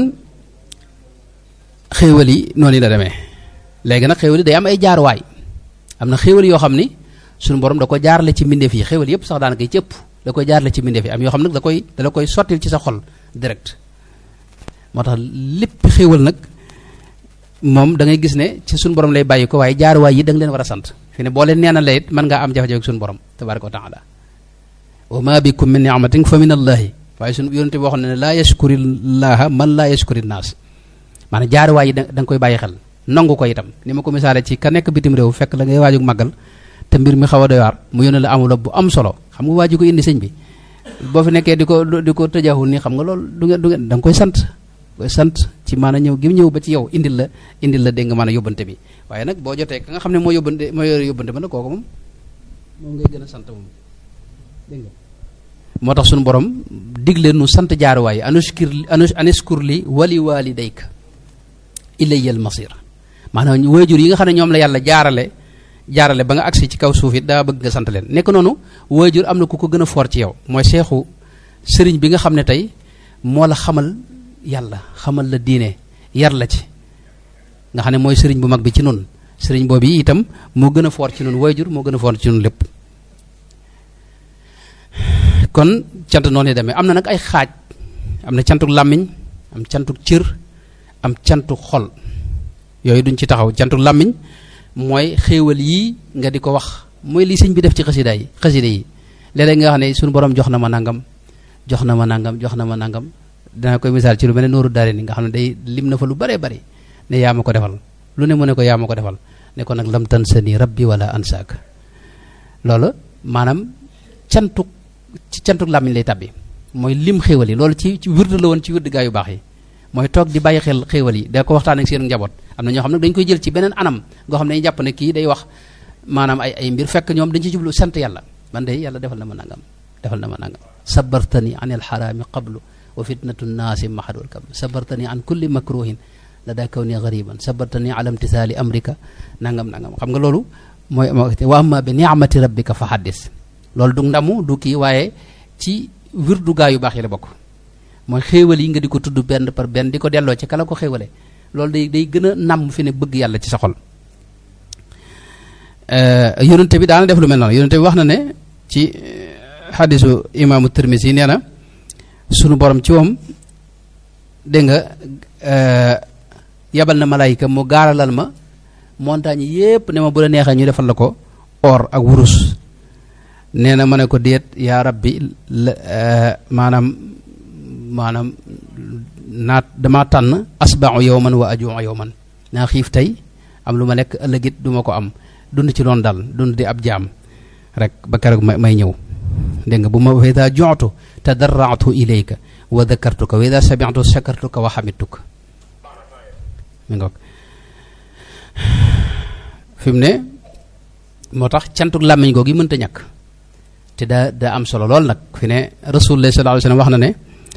xéewal yi noonu la demee léegi nag xéewal yi day am ay jaaruwaay am na xéewal yoo xam ni suñu borom da ko jaarale ci mbindeef yi xéewal yëpp sax daanaka yi ci ëpp da koy jaarale ci mbindeef yi am yoo xam nag da koy da la koy sottil ci sa xol direct moo tax lépp xéewal nag moom da ngay gis ne ci suñu borom lay bàyyi ko waaye jaaruwaay yi da nga leen war a sant fi ne boo leen neenalee it mën ngaa am jafe-jafe ak suñu borom tabaraka wa taala wa ma bikum min ni'matin fa min allahi waaye suñu yonente bi waxoon ne laa yashkuri llaha man laa yashkuri naas maanaam jaaruwaay yi da nga koy bàyyi xel nangu ko itam ni ma ko misaale ci ka nekk bitim réew fekk la ngay waajug màggal te mbir mi xaw a doy waar mu yónnee la enveloppe bu am solo xam nga waaju ko indi sëñ bi boo fi nekkee di ko di ko tëjaxul nii xam nga loolu du ngeen du ngeen da nga koy sant koy sant ci maanaam ñëw gi ñëw ba ci yow indil la indil la dégg nga maanaam yóbbante bi waaye nag boo jotee ka nga xam ne moo yóbbante moo yore yóbbante ba nag kooku moom moom ngay gën a sant moom dégg nga moo tax suñu borom digle nu sant jaaruwaay anuskir aniskur li wali walidayka ilayya al masir maanaam waajur yi nga xam ne ñoom la yàlla jaarale jaarale ba nga agsi ci kaw suuf it daa bëgg nga sant leen nekk noonu waajur am na ku ko gën a foor ci yow mooy seexu sëriñ bi nga xam ne tey moo la xamal yàlla xamal la diine yar la ci nga xam ne mooy sëriñ bu mag bi ci nun sëriñ boobu yi itam moo gën a foor ci nun waajur moo gën a foor ci nun lépp kon cant noonu demee am na nag ay xaaj am na cantuk làmmiñ am cantuk cër am cantuk xol yooyu duñ ci taxaw cantuk làmmiñ mooy xéewal yii nga di ko wax mooy li sëñ bi def ci xasida yi xasida yi léeg-léeg nga xam ne suñu borom jox na ma nangam jox na ma nangam jox na ma nangam dana koy misaal ci lu mel ne nooru daare ni nga xam ne day lim na fa lu bare bari ne yaa ma ko defal lu ne mu ne ko yaa ma ko defal ne ko nag lam tan sa ni rabbi wala ansaak loolu maanaam cantuk ci cantuk làmmiñ lay tabbi mooy lim xéewal yi loolu ci ci wird la woon ci wird gaa yu baax yi mooy toog di bàyyi xel xéewal yi da ko waxtaan ak seen njaboot am na ñoo xam ne dañ koy jël ci beneen anam goo xam ne dañuy jàpp ne kii day wax maanaam ay ay mbir fekk ñoom dañ ci jublu sant yàlla man de yàlla defal na ma nangam defal na ma nangam sabartani an il xaraami qablu wa fitnatu nnaasi mahadul kablu sabartani an kulli makruhin la daa kaw ni gariban sabartani ala imtisaali amrika nangam nangam xam nga loolu mooy wa amma bi niamati rabbika fa haddis loolu du ndamu du kii waaye ci wirdu gaa yu baax yi la bokk mooy xéewal yi nga di ko tudd benn par benn di ko delloo ci kala ko xéewale loolu day day gën a nàmm fi ne bëgg yàlla ci sa xol yonente bi daana def lu mel noonu yonente bi wax na ne ci xadisu imaamu Tirmisi yi nee na sunu borom ci moom dégg nga yabal na malaayika mu gaaralal ma montagne yépp ne ma bu la neexee ñu defal la ko or ak wurus nee na ma ne ko déet yaa rabbi maanaam maanaam naat dama tànn asbau yowman wa ajuu yowman naa xiif tey am lu ma lekk ëllëgit du ma ko am dund ci loon dal dund di ab jaam rek ba keroog may ñëw dégg nga bu ma wa ida jotu tadarraatu ilayka wa dakartuka wa ida samitu shakartuka wa xamituka mi ngoog fi mu ne moo tax cantuk làmmiñ googu yi mënta ñàkk te daa daa am solo lool nag fi ne rasulullah sallallahu alayhi wasallam wax na ne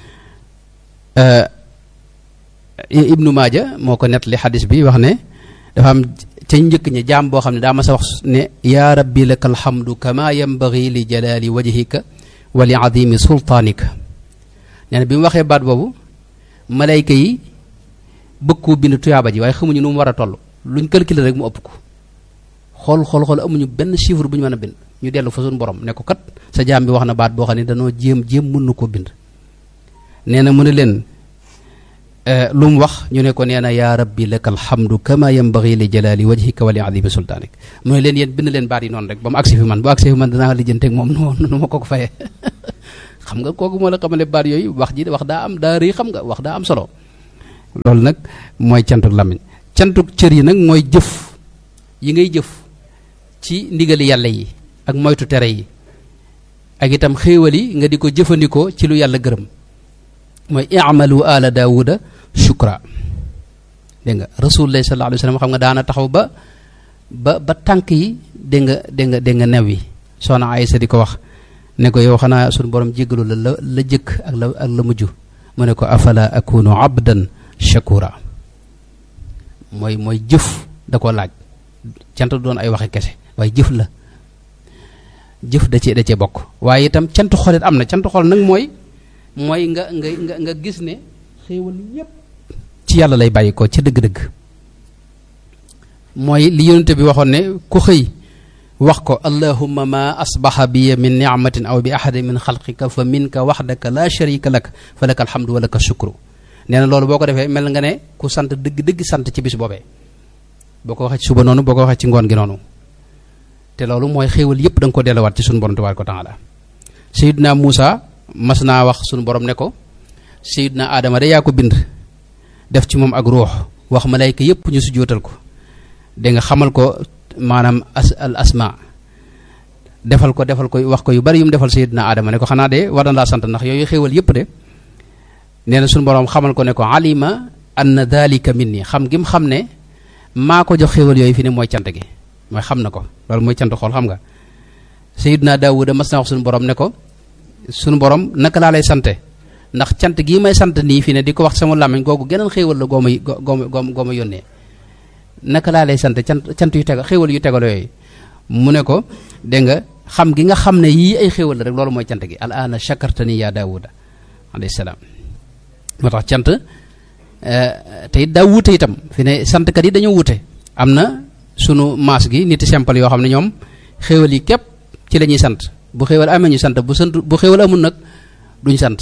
ibnu maaja moo ko nett li xadis bi wax ne dafa am ca njëkk ñi jaam boo xam ne daa ma sa wax ne yaa rabbi laka alhamdu kama yambagi li jalali wajhika wa li azimi sultaanika nee na bi mu waxee baat boobu malayka yi bëgg koo bind tuyaaba ji waaye xamuñu nu mu war a toll luñ calculer rek mu ëpp ko xool xool xool amuñu benn chiffre bu ñu mën a bind ñu dellu fa suñu borom ne ko kat sa jaam bi wax na baat boo xam ne danoo jéem jéem mën na koo bind nee na mu ne leen lu mu wax ñu ne ko nee na yaa rabbi laka alhamdu kama yambagi li jalali wajhika wa li azimi sultaanik mu ne leen yéen bind leen baat yi noonu rek ba mu agsi fi man bu agsi fi man danaa lijjanteeg moom nu nu ma ko ko fayee xam nga kooku moo la xamale baat yooyu wax ji wax daa am daa rëy xam nga wax daa am solo loolu nag mooy cantuk làmmiñ cantuk cër yi nag mooy jëf yi ngay jëf ci ndigali yàlla yi ak moytu tere yi ak itam xéewal yi nga di ko jëfandikoo ci lu yàlla gërëm mooy i'malu ala daawuda shukra dégg nga rasulullah sallallahu alayhi wa sallam xam nga daana taxaw ba ba ba tànk yi dégg nga dégg nga dégg nga new yi soxna Aysa di ko wax ne ko yow xanaa suñu borom jéggalu la la la jëkk ak la ak la mujj mu ne ko afala akunu abdan shakura mooy mooy jëf da ko laaj cant doon ay waxe kese waaye jëf la jëf da cee da cee bokk waaye itam cant xolit am na cant xol nag mooy mooy nga nga nga nga gis ne xéewal yépp ci yàlla lay bàyyi ko ca dëgg-dëgg mooy li yonente bi waxoon ne ku xëy wax ko allahumma ma asbaxa bi min nicmatin aw bi ahadin min xalqika fa minka waxdaka la sharika lak fa laka alhamdu wa laka shukru nee na loolu boo ko defee mel nga ne ku sant dëgg-dëgg sant ci bis boobee boo ko waxee ci suba noonu boo ko waxee ci ngoon gi noonu te loolu mooy xéewal yépp da nga ko delluwaat ci suñu borom tabaaraka wa taala sayidna Muusa mas naa wax suñu borom ne ko sayidna Adama de yaa ko bind def ci moom ak ruux wax malayka yépp ñu sujjóotal ko da nga xamal ko maanaam as al asma defal ko defal ko wax ko yu bari yu mu defal sayidna Adama ne ko xanaa de war na laa sant ndax yooyu xéewal yépp de nee na suñu borom xamal ko ne ko alima anna dalika minni xam gi mu xam ne maa ko jox xéewal yooyu fi ne mooy cant gi mooy xam na ko loolu mooy cant xool xam nga sayidna Daawuda mas na wax suñu borom ne ko suñu borom naka laa lay sante ndax cant gii may sant nii fi ne di ko wax sama làmmiñ googu geneen xéewal la gooma gooma gooma gooma yónnee naka laa lay sant cant cant yu tegal xéewal yu tegaloo yooyu mu ne ko dégg nga xam gi nga xam ne yii ay xéewal la rek loolu mooy cant gi al aana shakartani ya daawuda alayhi salaam moo tax cant te it daa wuute itam fi ne santkat yi dañoo wuute am na sunu maas gi nit simple yoo xam ne ñoom xéewal yi képp ci la ñuy sant bu xéewal amee ñu sant bu sant bu xéewal amul nag duñ sant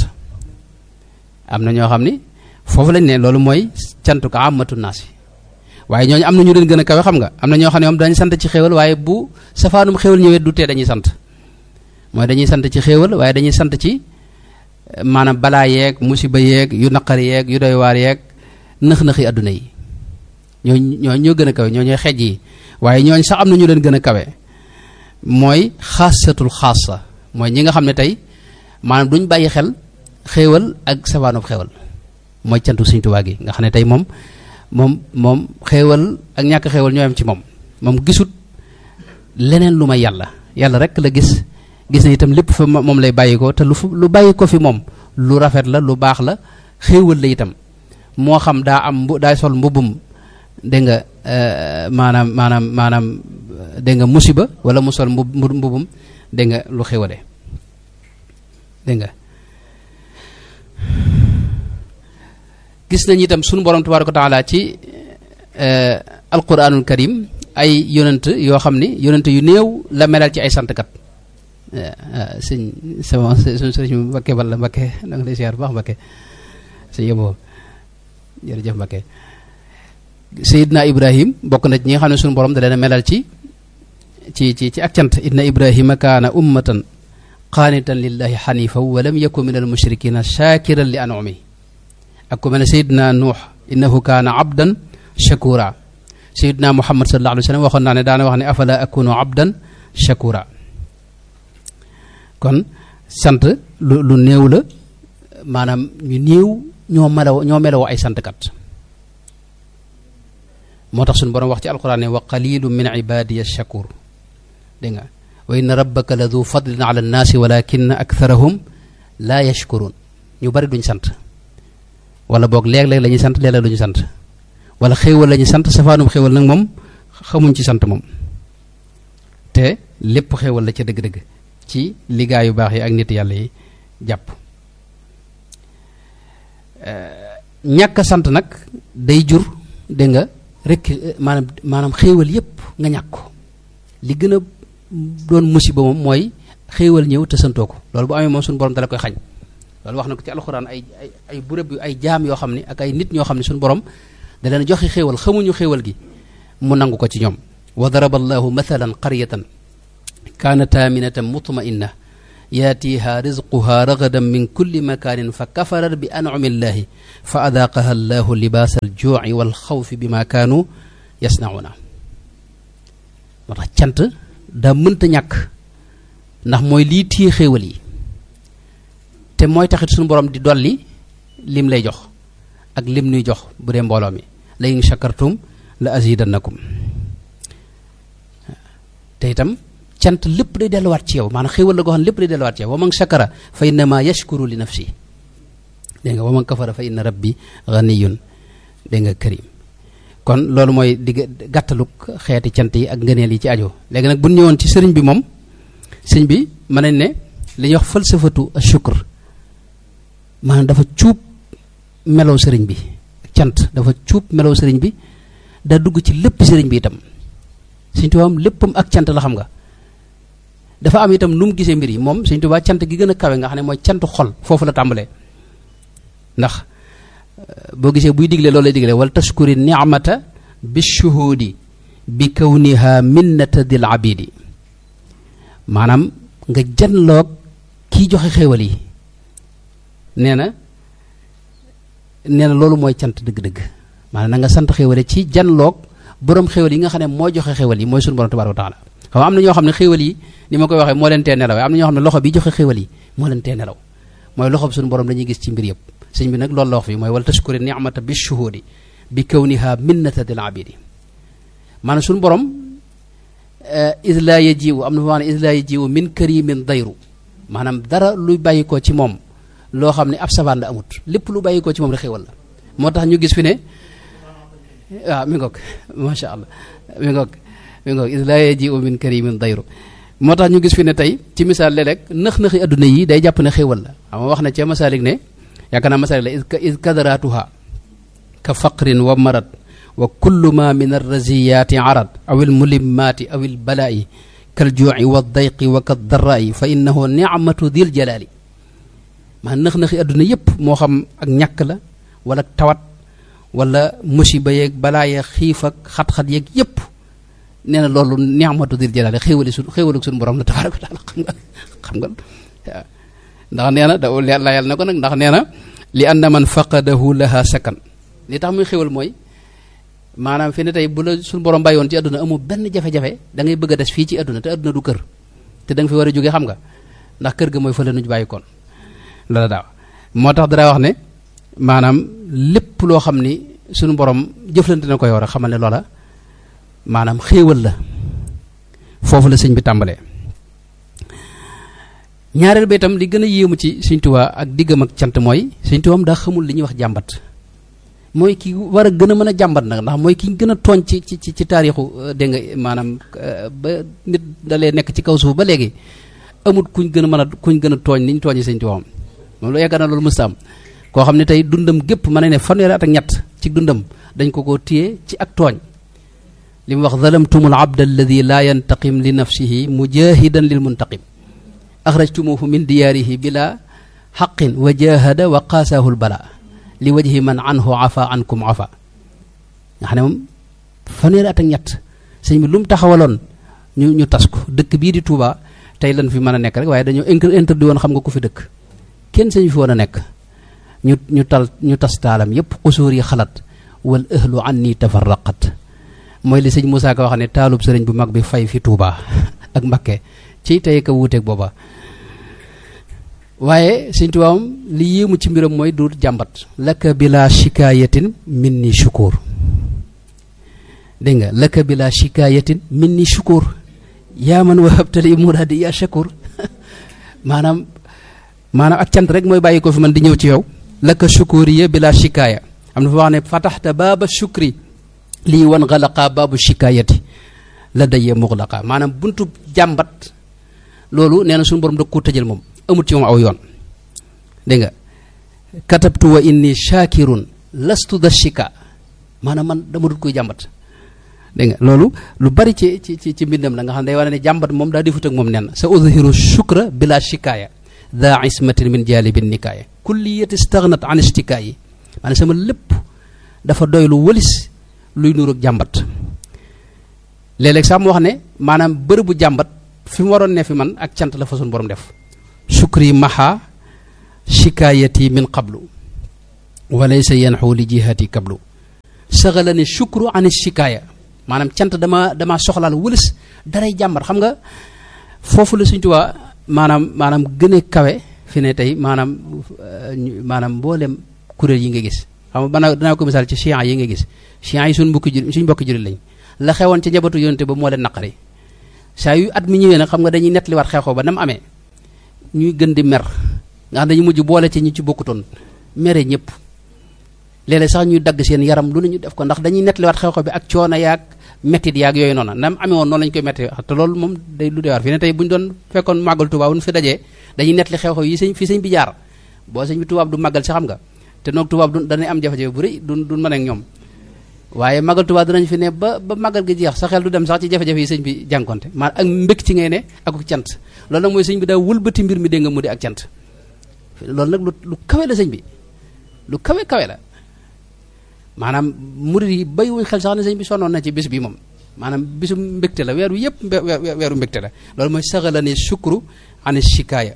am na ñoo xam ni foofu lañ ne loolu mooy cantu ko amatu naas yi waaye ñooñu am na ñu leen gën a kawe xam nga am na ñoo xam ne moom dañuy sant ci xéewal waaye bu safaanum xéewal ñëwee du tee dañuy sant mooy dañuy sant ci xéewal waaye dañuy sant ci maanaam balaa yeeg musiba yeeg yu naqari yeeg yu doy waar yeeg nëx-nëxi adduna yi ñoo ñoo ñoo gën a kawe ñoo ñooy xeej yi waaye ñooñ sax am na ñu leen gën a kawe mooy xaasatul xaasa mooy ñi nga xam ne tey maanaam duñ bàyyi xel xéewal ak safaanub xéewal mooy cantu Sëñ Tuubaa gi nga xam ne tey moom moom moom xéewal ak ñàkk xéewal ñoo yam ci moom moom gisut leneen lu may yàlla yàlla rek la gis gis na itam lépp fa moom lay bàyyi ko te lu lu bàyyi ko fi moom lu rafet la lu baax la xéewal la itam moo xam daa am mbu daay sol mbubbum dégg nga maanaam maanaam maanaam dégg nga musiba wala mu sol mbub mbubbum dégg nga lu xéwale dégg nga gis nañu itam sunu borom tabaaraka wa taala ci alquranul karim ay yonent yoo xam ni yonent yu néew la melal ci ay santkat sëñ sama suñ sëriñ Mbakke Balla Mbakke da nga lay siyaar bu baax Mbakke sëñ yëboo jërëjëf Mbakke Seydina Ibrahim bokk na ci ñi nga xam ne suñu borom da leen a melal ci ci ci ci ak cant inna Ibrahima kaana ummatan qaanitan lillahi xanifan wa lam yakun min al mushrikina shakiran li anumi ak ku mel ne Seydina Nuux innahu kaana abdan shakura Seydina Muhammad sallallahu alayhi wa sallam waxoon naa ne daana wax ne afala akunu abdan shakura kon sant lu lu néew la maanaam ñu néew ñoo melaw ñoo melawoo ay santkat moo tax suñu borom wax ci alquran ne wa qalilu min ibadiya shakur dégg nga wa inna rabbaka la du fadlin ala nnaasi walakin aktharahum laa yashkurun ñu bari duñ sant wala boog léeg-léeg la ñuy sant léeg-léeg duñu sant wala xéewal la ñuy sant safaanum xéewal nag moom xamuñ ci sant moom te lépp xéewal la ca dëgg-dëgg ci liggéey yu baax yi ak nit yàlla yi jàpp ñàkk a sant nag day jur dégg nga rek maanaam maanaam xéewal yépp nga ñàkk ko li gën a doon musiba moom mooy xéewal ñëw te santoo ko loolu bu amee moom suñu borom dala koy xañ loolu wax na ko ci alxuraan ay ay ay bërëb yu ay jaam yoo xam ne ak ay nit ñoo xam ne suñu borom da leen joxe xéewal xamuñu xéewal gi mu nangu ko ci ñoom wa daraba allahu mathalan qaryatan kaanat aaminatan mutma'inna yaatiha rizquha ragadan min kulli makaanin fa kafarat bi an'ami llahi fa adaaqaha allahu libaasa aljuuci walxawfi bima kaanu yasnauna moo tax cant daa mënta ñàkk ndax mooy lii téye xéewal yi te mooy taxit suñu borom di dolli lim lay jox ak lim nuy jox bu dee mbooloo mi la in shakartum la azidannakum te itam cant lépp day delluwaat ci yow maanaam xéewal la goo xam ne lépp day delluwaat ci yow wa man shakara fa innama yashkuru li nafsi dégg nga wa man kafara fa inna rabbi ganiyun dégg nga karim kon loolu mooy digg gàttaluk xeeti cant yi ak ngëneel yi ci aju léegi nag bu ñu ñëwoon ci sëriñ bi moom sëriñ bi mën nañ ne li ñuy wax falsafatu ashukr maanaam dafa cuub melow sëriñ bi cant dafa cuub melow sëriñ bi daa dugg ci lépp sëriñ bi itam Sëriñ Tuubaa léppam ak cant la xam nga dafa am itam nu mu gisee mbir yi moom Sëriñ Tuubaa cant gi gën a kawe nga xam ne mooy cantu xol foofu la tàmbalee ndax boo gisee buy digle loolu lay digle wal tashkuri ni'mata bi shuhudi bi kawniha minnata dil abidi maanaam nga janloog kii joxe xéewal yi nee na nee na loolu mooy cant dëgg-dëgg maanaam na nga sant xéewale ci janloog borom xéewal yi nga xam ne moo joxe xéewal yi mooy suñu borom tabaaraka wa taala xam am na ñoo xam ne xéewal yi ni ma koy waxee moo leen tee nelaw am na ñoo xam ne loxo bi joxe xéewal yi moo leen tee nelaw mooy loxo bi suñu borom dañuy gis ci mbir yëpp sëñ bi nag loolu la wax fii mooy wala tashkuri ni'mata bi shuhudi bi kawniha minnata dil abidi maanaam suñu borom is laa yajiwu am na fa wax ne is laa yajiwu min karimin dayru maanaam dara luy bàyyi ko ci moom loo xam ne ab savaan la amut lépp lu bàyyi ko ci moom rek xéewal la moo tax ñu gis fi ne waaw mi ngoog macha allah mi ngoog mi ngoog is laa yajiwu min karimin dayru moo tax ñu gis fi ne tey ci misaal léeg-léeg nëx-nëxi adduna yi day jàpp ne xéewal la xam nga wax na ca masaalik ne yaakaar naa masaalik la is kadaratuha ka faqrin wa marad wa kullu ma min arraziyaati arad aw almulimmaati aw albalaa'i kaljuuci wa dayqi wa kaddaraa'i fa innahu nicmatu dil jalaali maa nëx-nëxi adduna yépp moo xam ak ñàkk la wala tawat wala musiba yeeg balaa yeeg xiif ak xat-xat yeeg yépp nee na loolu nicmatu dil jalaali xéewali su xéewalu suñu borom la tabaaraka wa taala xam nga xam nga ndax nee na da layal na ko nag ndax nee na li anna man faqadahu laha sakan li tax muy xéwal mooy maanaam fi ne tey bu la suñu borom bàyyoon ci àdduna amul benn jafe-jafe da ngay bëgg a des fii ci àdduna te àdduna du kër te da nga fi war a jóge xam nga ndax kër ga mooy fële nuñ bàyyi koon la daaw moo tax dara wax ne maanaam lépp loo xam ni suñu borom jëflante na ko yow rek xamal ne loola maanaam xéewal la foofu la sëñ bi tàmbalee ñaareel ba itam li gën a yéemu ci Sëñ Tuubaa ak diggam ak cant mooy Sëñ Tuubaa daa xamul li ñuy wax jàmbat mooy ki war a gën a mën a jàmbat nag ndax mooy ki gën a tooñ ci ci ci taarixu dégg nga maanaam ba nit dalee nekk ci kaw suuf ba léegi amut kuñ gën a mën a kuñ gën a tooñ ni ñu tooñee Sëñ Tuubaa moom lu yaakaar na loolu mësta am koo xam ne tey dundam gépp mën na ne fanweeri at ak ñett ci dundam dañ ko ko téye ci ak tooñ li mu wax zalamtumul abda alladi laa yantaqim li nafsihi mujahidan lil muntaqim axrajtumuhu min diyaarihi bila xaqin wa jahada wa qaasaahu lbala li wajhi man anhu afa ankum afa nga xam ne moom fanweeri at ak ñett sëñ bi lu mu taxawaloon ñu ñu tas ko dëkk bii di Touba tey lan fi mën a nekk rek waaye dañoo interdit woon xam nga ku fi dëkk kenn sañu fi woon a nekk ñu ñu tal ñu tas taalam yépp xusuur yi xalat wal ahlu anni tafarraqat mooy li sëñ Moussa Ka wax ne taalub sëriñ bu mag bi fay fi Touba ak Mbakke ci tey ka wuuteeg booba waaye sëñ Tuubaa li yéemu ci mbiram mooy du jàmbat laka bila shikaayatin min ni shukur dégg nga laka bila shikaayatin min ni shukur yaa man wahabtali muraadi yaa shakur maanaam maanaam ak cant rek mooy bàyyi ko fi man di ñëw ci yow laka shukuriya bila shikaaya am na fa wax ne fataxta baaba shukri lii wan xalaqa baabu shikaayati la dayee muxlaqa maanaam buntu jàmbat loolu nee na suñu borom da ko tëjal moom amut ci moom aw yoon dégg nga katabtu wa inni shakirun lastu da shika maanaam man dama dut koy jàmbat dégg nga loolu lu bari ci ci ci ci mbindam la nga xam ne day wane ne jàmbat moom daa defut ak moom nen sa udhiru shukra bila shikaaya da ismatin min jalibin nikaaya kulliyati stagnat an istikaayi maanaam sama lépp dafa doy lu wëlis luy nuur ak jàmbat léeg-léeg sax mu wax ne maanaam bërëbu jàmbat fi mu waroon ne fi man ak cant la fa suñu borom def shukri maha shikaayati min qablu walaysa yanxu li jihati kablu saxala ne shukru an shikaaya maanaam cant dama dama soxlaal wëlis daray jàmbar xam nga foofu la Sëñ Tuubaa maanaam maanaam gën a kawe fi ne tey maanaam maanaam mboolem kuréel yi nga gis xam nga banaa danaa ko misaal ci chiites yi nga gis chiites yi suñ mbokki jur suñ mbokki jurit lañ la xewoon ca njabootu yonente ba moo leen naqari saa yu at mi ñëwee nag xam nga dañuy nettaliwaat xew-xew ba nam amee ñuy gën di mer nga xam dañu mujj boole ci ñi ci bokkutoon mere ñëpp léeg-léeg sax ñuy dagg seen yaram lu ne ñu def ko ndax dañuy nettaliwaat xew-xew bi ak coono yaag mettit yaag yooyu noonu nam amee woon noonu lañu koy metti te loolu moom day lu dee war fi ne tey bu ñu doon fekkoon màggal Tuubaa bu ñu fi dajee dañuy nettali xew-xew yi sëñ fi sëñ bi jaar boo sëñ bi tubaab du màggal si xam nga te noog tubaab du danay am jafe-jafe bu rëy du du mën ak ñoom waaye màggal tubaab dinañ fi ne ba ba màggal gi jeex sa xel du dem sax ci jafe-jafe yi sëñ bi jànkonte maa ak mbég ci ngay ne ak cant loolu nag mooy sëñ bi daa wëlbati mbir mi dégg nga mu di ak cant loolu nag lu lu kawe la sëñ bi lu kawe kawe la maanaam murid yi bayiwuñ xel sax ne sëñ bi sonnoon na ci bis bi moom maanaam bisu mbégte la weeru yëpp weeru mbégte la loolu mooy saxala ni shukru an shikaaya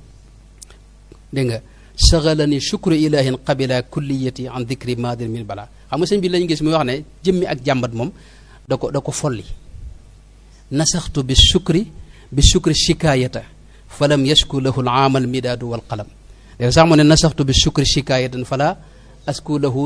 dégg nga saxala ni shukru ilahin qabila kulliyati an dicri madir min bala xam nga sëñ bi lañu gis muy wax ne jëmmi ak jàmbat moom da ko da ko folli nasaxtu bi shukri bi shukri shikaayata falam yashku lahu al aamal midaadu wal qalam léegi sax mu ne nasaxtu bi shukri shikaayatan fala asku lahu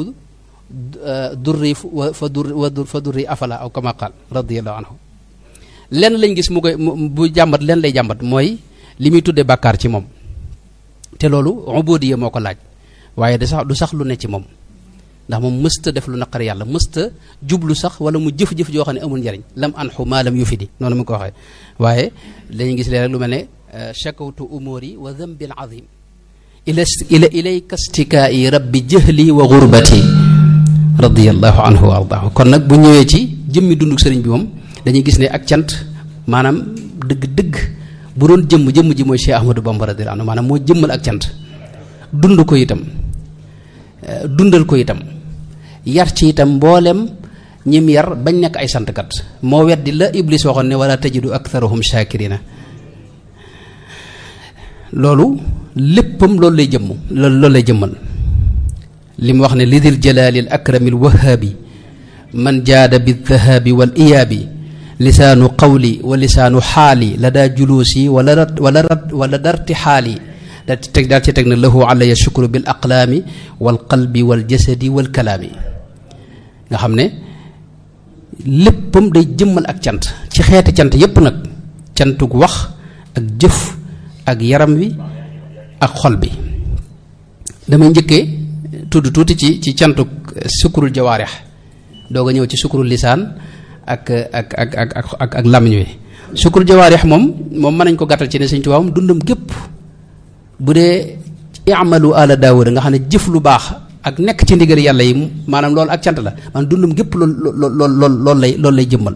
durri fa durri fa durri afala aw kama qaal radiallahu anhu lenn lañ gis mu koy bu jàmbat lenn lay jàmbat mooy li muy tuddee bàkkaar ci moom te loolu ubudiya moo ko laaj waaye da sax du sax lu ne ci moom ndax moom mësta def lu naqar yàlla mësta jublu sax wala mu jëf-jëf joo xam ne amul njariñ lam anxu maa lam yufidi noonu mu ko waxee waaye dañuy gis leen rek lu mel ne shakawtu umuri wa dambi al azim ila ila ilayka stikaai rabbi jahli wa gurbati radiallahu anhu wa ardaahu kon nag bu ñëwee ci jëmmi dunduk sëriñ bi moom dañuy gis ne ak cant maanaam dëgg-dëgg bu doon jëmm jëmm ji mooy Cheikh Ahmadou Bamba radiyallahu anhu maanaam moo jëmmal ak cant dund ko itam dundal ko itam yar ci itam mboolem ñim yar bañ nekk ay santkat moo weddi la Iblis waxoon ne wala tajidu aktharahum shakirina loolu léppam loolu lay jëmm loolu lay jëmmal li mu wax ne lidil jalaalil akramil wahaabi man jaada bi dhahaabi wal iyaabi lisaanu qawli wa lisaanu xaali la daa juluusi wala rat wala rat wala darti xaali daal ci teg daal ci teg na lahu alaya shukru bil aqlaami wal qalbi wal jasadi wal kalaami nga xam ne léppam day jëmmal ak cant ci xeeti cant yépp nag cantug wax ak jëf ak yaram wi ak xol bi damay njëkkee tudd tuuti ci ci cantuk sukkurul jawaarix doog a ñëw ci sukkurul lisaan ak ak ak ak ak ak ak làmmiñ wi sukkurul jawaarix moom moom mën nañ ko gàttal ci ne Sëñ Tuubaa moom dundam gépp bu dee i'malu ala daawuda nga xam ne jëf lu baax ak nekk ci ndigal yàlla yi maanaam loolu ak cant la maanaam dundam gépp lool lool lool loolu lay loolu lay jëmmal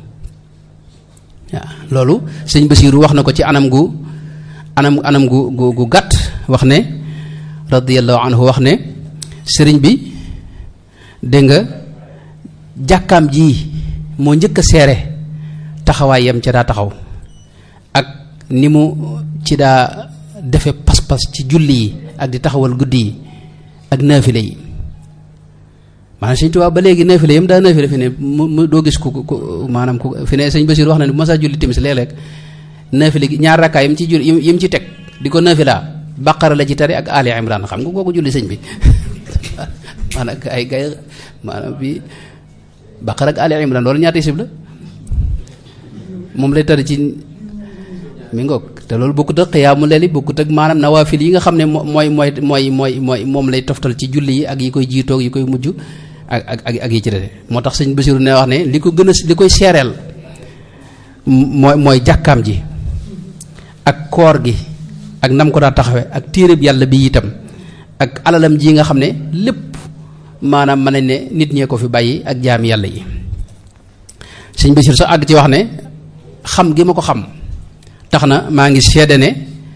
waaw loolu sëñ Basiiru wax na ko ci anam gu anam anam gu gu gu gàtt wax ne radiyallahu anhu wax ne sëriñ bi dégg nga jàkkaam ji moo njëkk a seere taxawaay yam ca daa taxaw ak ni mu ci daa defe pas-pas ci julli yi ak di taxawal guddi yi ak naafile yi maanaam sëñ Tuubaa ba léegi naafile yam daa naafile fi ne mu mu doo gis ku ku maanaam ku fi ne sëñ Basiir wax na ne bu ma saa julli timis léeg-léeg naafile gi ñaar rakkaa yim ci jul yim ci teg di ko naafilaa baqara la ci tari ak Ali Imran xam nga kooku julli sëñ bi maanaam ay gay maanaam bi baqara ak Ali Imran loolu ñaata isib la moom lay tari ci mi ngoog te loolu bokkut ak xiyaamu leeli bokkut ak maanaam nawaafil yi nga xam ne mooy mooy mooy mooy mooy moom lay toftal ci julli yi ak yi koy jiitoog yi koy mujj ak ak ak ak yi ci dese moo tax sëñ Basiru ne wax ne li ko gën a li koy seereel mooy mooy jàkkaam ji ak koor gi ak nam ko daa taxawe ak téeréb yàlla bi itam ak alalam ji nga xam ne lépp maanaam mën nañ ne nit ñee ko fi bàyyi ak jaami yàlla yi sëñ Basiru sax àgg ci wax ne xam gi ma ko xam tax na maa ngi seede ne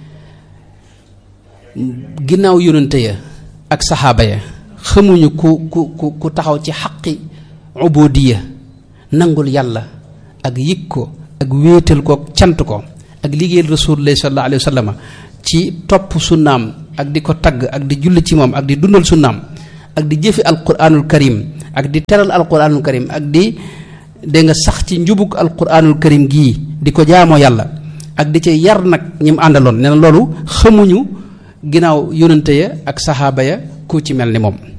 ginnaaw yonente ya ak saxaaba ya xamuñu ku ku ku ku taxaw ci xaqi ubudiya nangul yàlla ak yëg ko ak wéetal ko cant ko ak liggéeyal rasulullah sallallahu alayhi wa sallam ci topp sunnaam ak di ko tagg ak di julli ci moom ak di dundal sunnaam ak di jëfi alquranul karim ak di teral alquranul karim ak di dégg nga sax ci njubug alquranul karim gii di ko jaamoo yàlla ak di ci yar nag ñi mu àndaloon nee na loolu xamuñu ginnaaw yónnante ya ak saxaaba ya ku ci mel ni moom